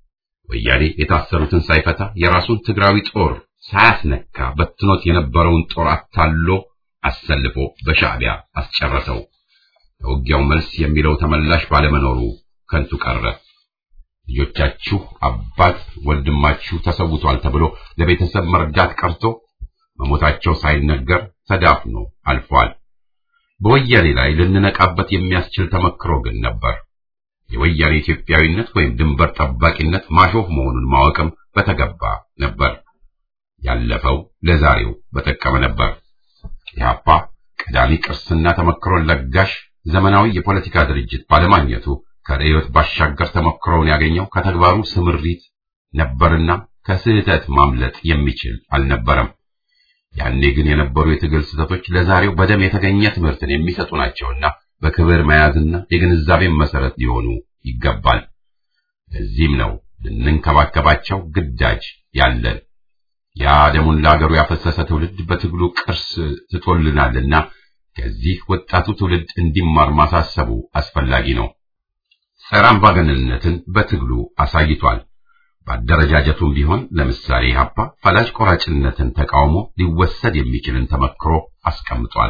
ወያኔ የታሰሩትን ሳይፈታ የራሱን ትግራዊ ጦር ሳያስነካ በትኖት የነበረውን ጦር አታሎ አሰልፎ በሻዕቢያ አስጨረሰው። ለውጊያው መልስ የሚለው ተመላሽ ባለመኖሩ ከንቱ ቀረ። ልጆቻችሁ አባት ወንድማችሁ ተሰውቷል ተብሎ ለቤተሰብ መርዳት ቀርቶ መሞታቸው ሳይነገር ተዳፍኖ አልፏል። በወያኔ ላይ ልንነቃበት የሚያስችል ተመክሮ ግን ነበር። የወያኔ ኢትዮጵያዊነት ወይም ድንበር ጠባቂነት ማሾፍ መሆኑን ማወቅም በተገባ ነበር። ያለፈው ለዛሬው በጠቀመ ነበር። ኢህአፓ ቀዳሚ ቅርስና ተመክሮን ለጋሽ ዘመናዊ የፖለቲካ ድርጅት ባለማግኘቱ ከርዕዮት ባሻገር ተሞክሮውን ያገኘው ከተግባሩ ስምሪት ነበርና ከስህተት ማምለጥ የሚችል አልነበረም። ያኔ ግን የነበሩ የትግል ስህተቶች ለዛሬው በደም የተገኘ ትምህርትን የሚሰጡ ናቸውና በክብር መያዝና የግንዛቤን መሰረት ሊሆኑ ይገባል። ለዚህም ነው ልንንከባከባቸው ግዳጅ ያለን። ያ ደሙን ለአገሩ ያፈሰሰ ትውልድ በትግሉ ቅርስ ትቶልናልና ከዚህ ወጣቱ ትውልድ እንዲማር ማሳሰቡ አስፈላጊ ነው። ጸረ አምባገነንነትን በትግሉ አሳይቷል። በአደረጃጀቱም ቢሆን ለምሳሌ ኢህአፓ ፈላጭ ቆራጭነትን ተቃውሞ ሊወሰድ የሚችልን ተመክሮ አስቀምጧል።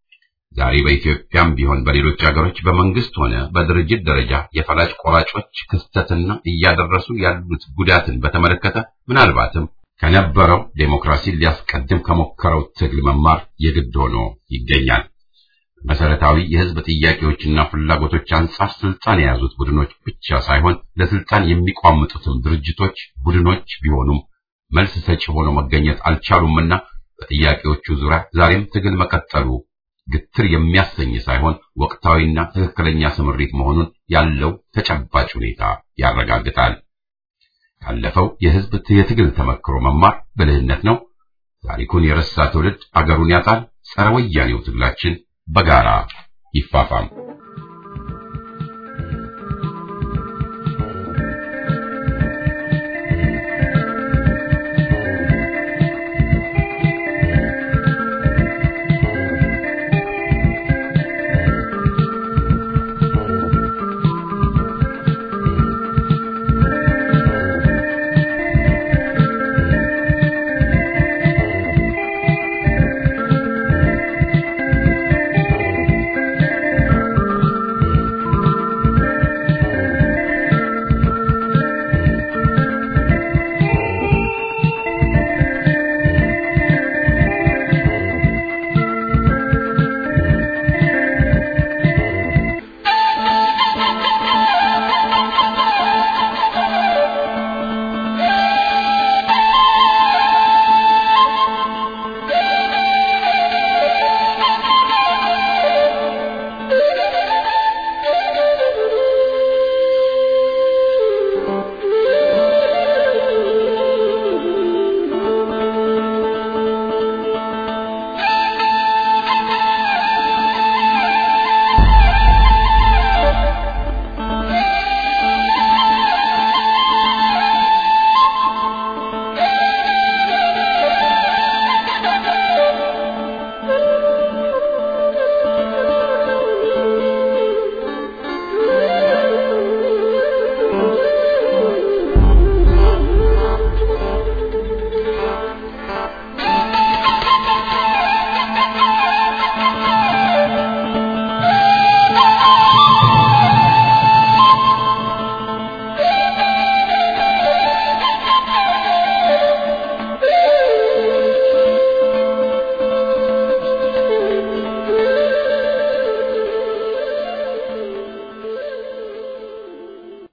ዛሬ በኢትዮጵያም ቢሆን በሌሎች ሀገሮች በመንግስት ሆነ በድርጅት ደረጃ የፈላጭ ቆራጮች ክስተትና እያደረሱ ያሉት ጉዳትን በተመለከተ ምናልባትም ከነበረው ዴሞክራሲን ሊያስቀድም ከሞከረው ትግል መማር የግድ ሆኖ ይገኛል። መሰረታዊ የህዝብ ጥያቄዎችና ፍላጎቶች አንጻር ስልጣን የያዙት ቡድኖች ብቻ ሳይሆን ለስልጣን የሚቋምጡትም ድርጅቶች፣ ቡድኖች ቢሆኑም መልስ ሰጪ ሆኖ መገኘት አልቻሉምና በጥያቄዎቹ ዙሪያ ዛሬም ትግል መቀጠሉ ግትር የሚያሰኝ ሳይሆን ወቅታዊና ትክክለኛ ስምሪት መሆኑን ያለው ተጨባጭ ሁኔታ ያረጋግጣል። ካለፈው የህዝብ የትግል ተመክሮ መማር ብልህነት ነው። ታሪኩን የረሳ ትውልድ አገሩን ያጣል። ጸረ ወያኔው ትግላችን በጋራ ይፋፋም።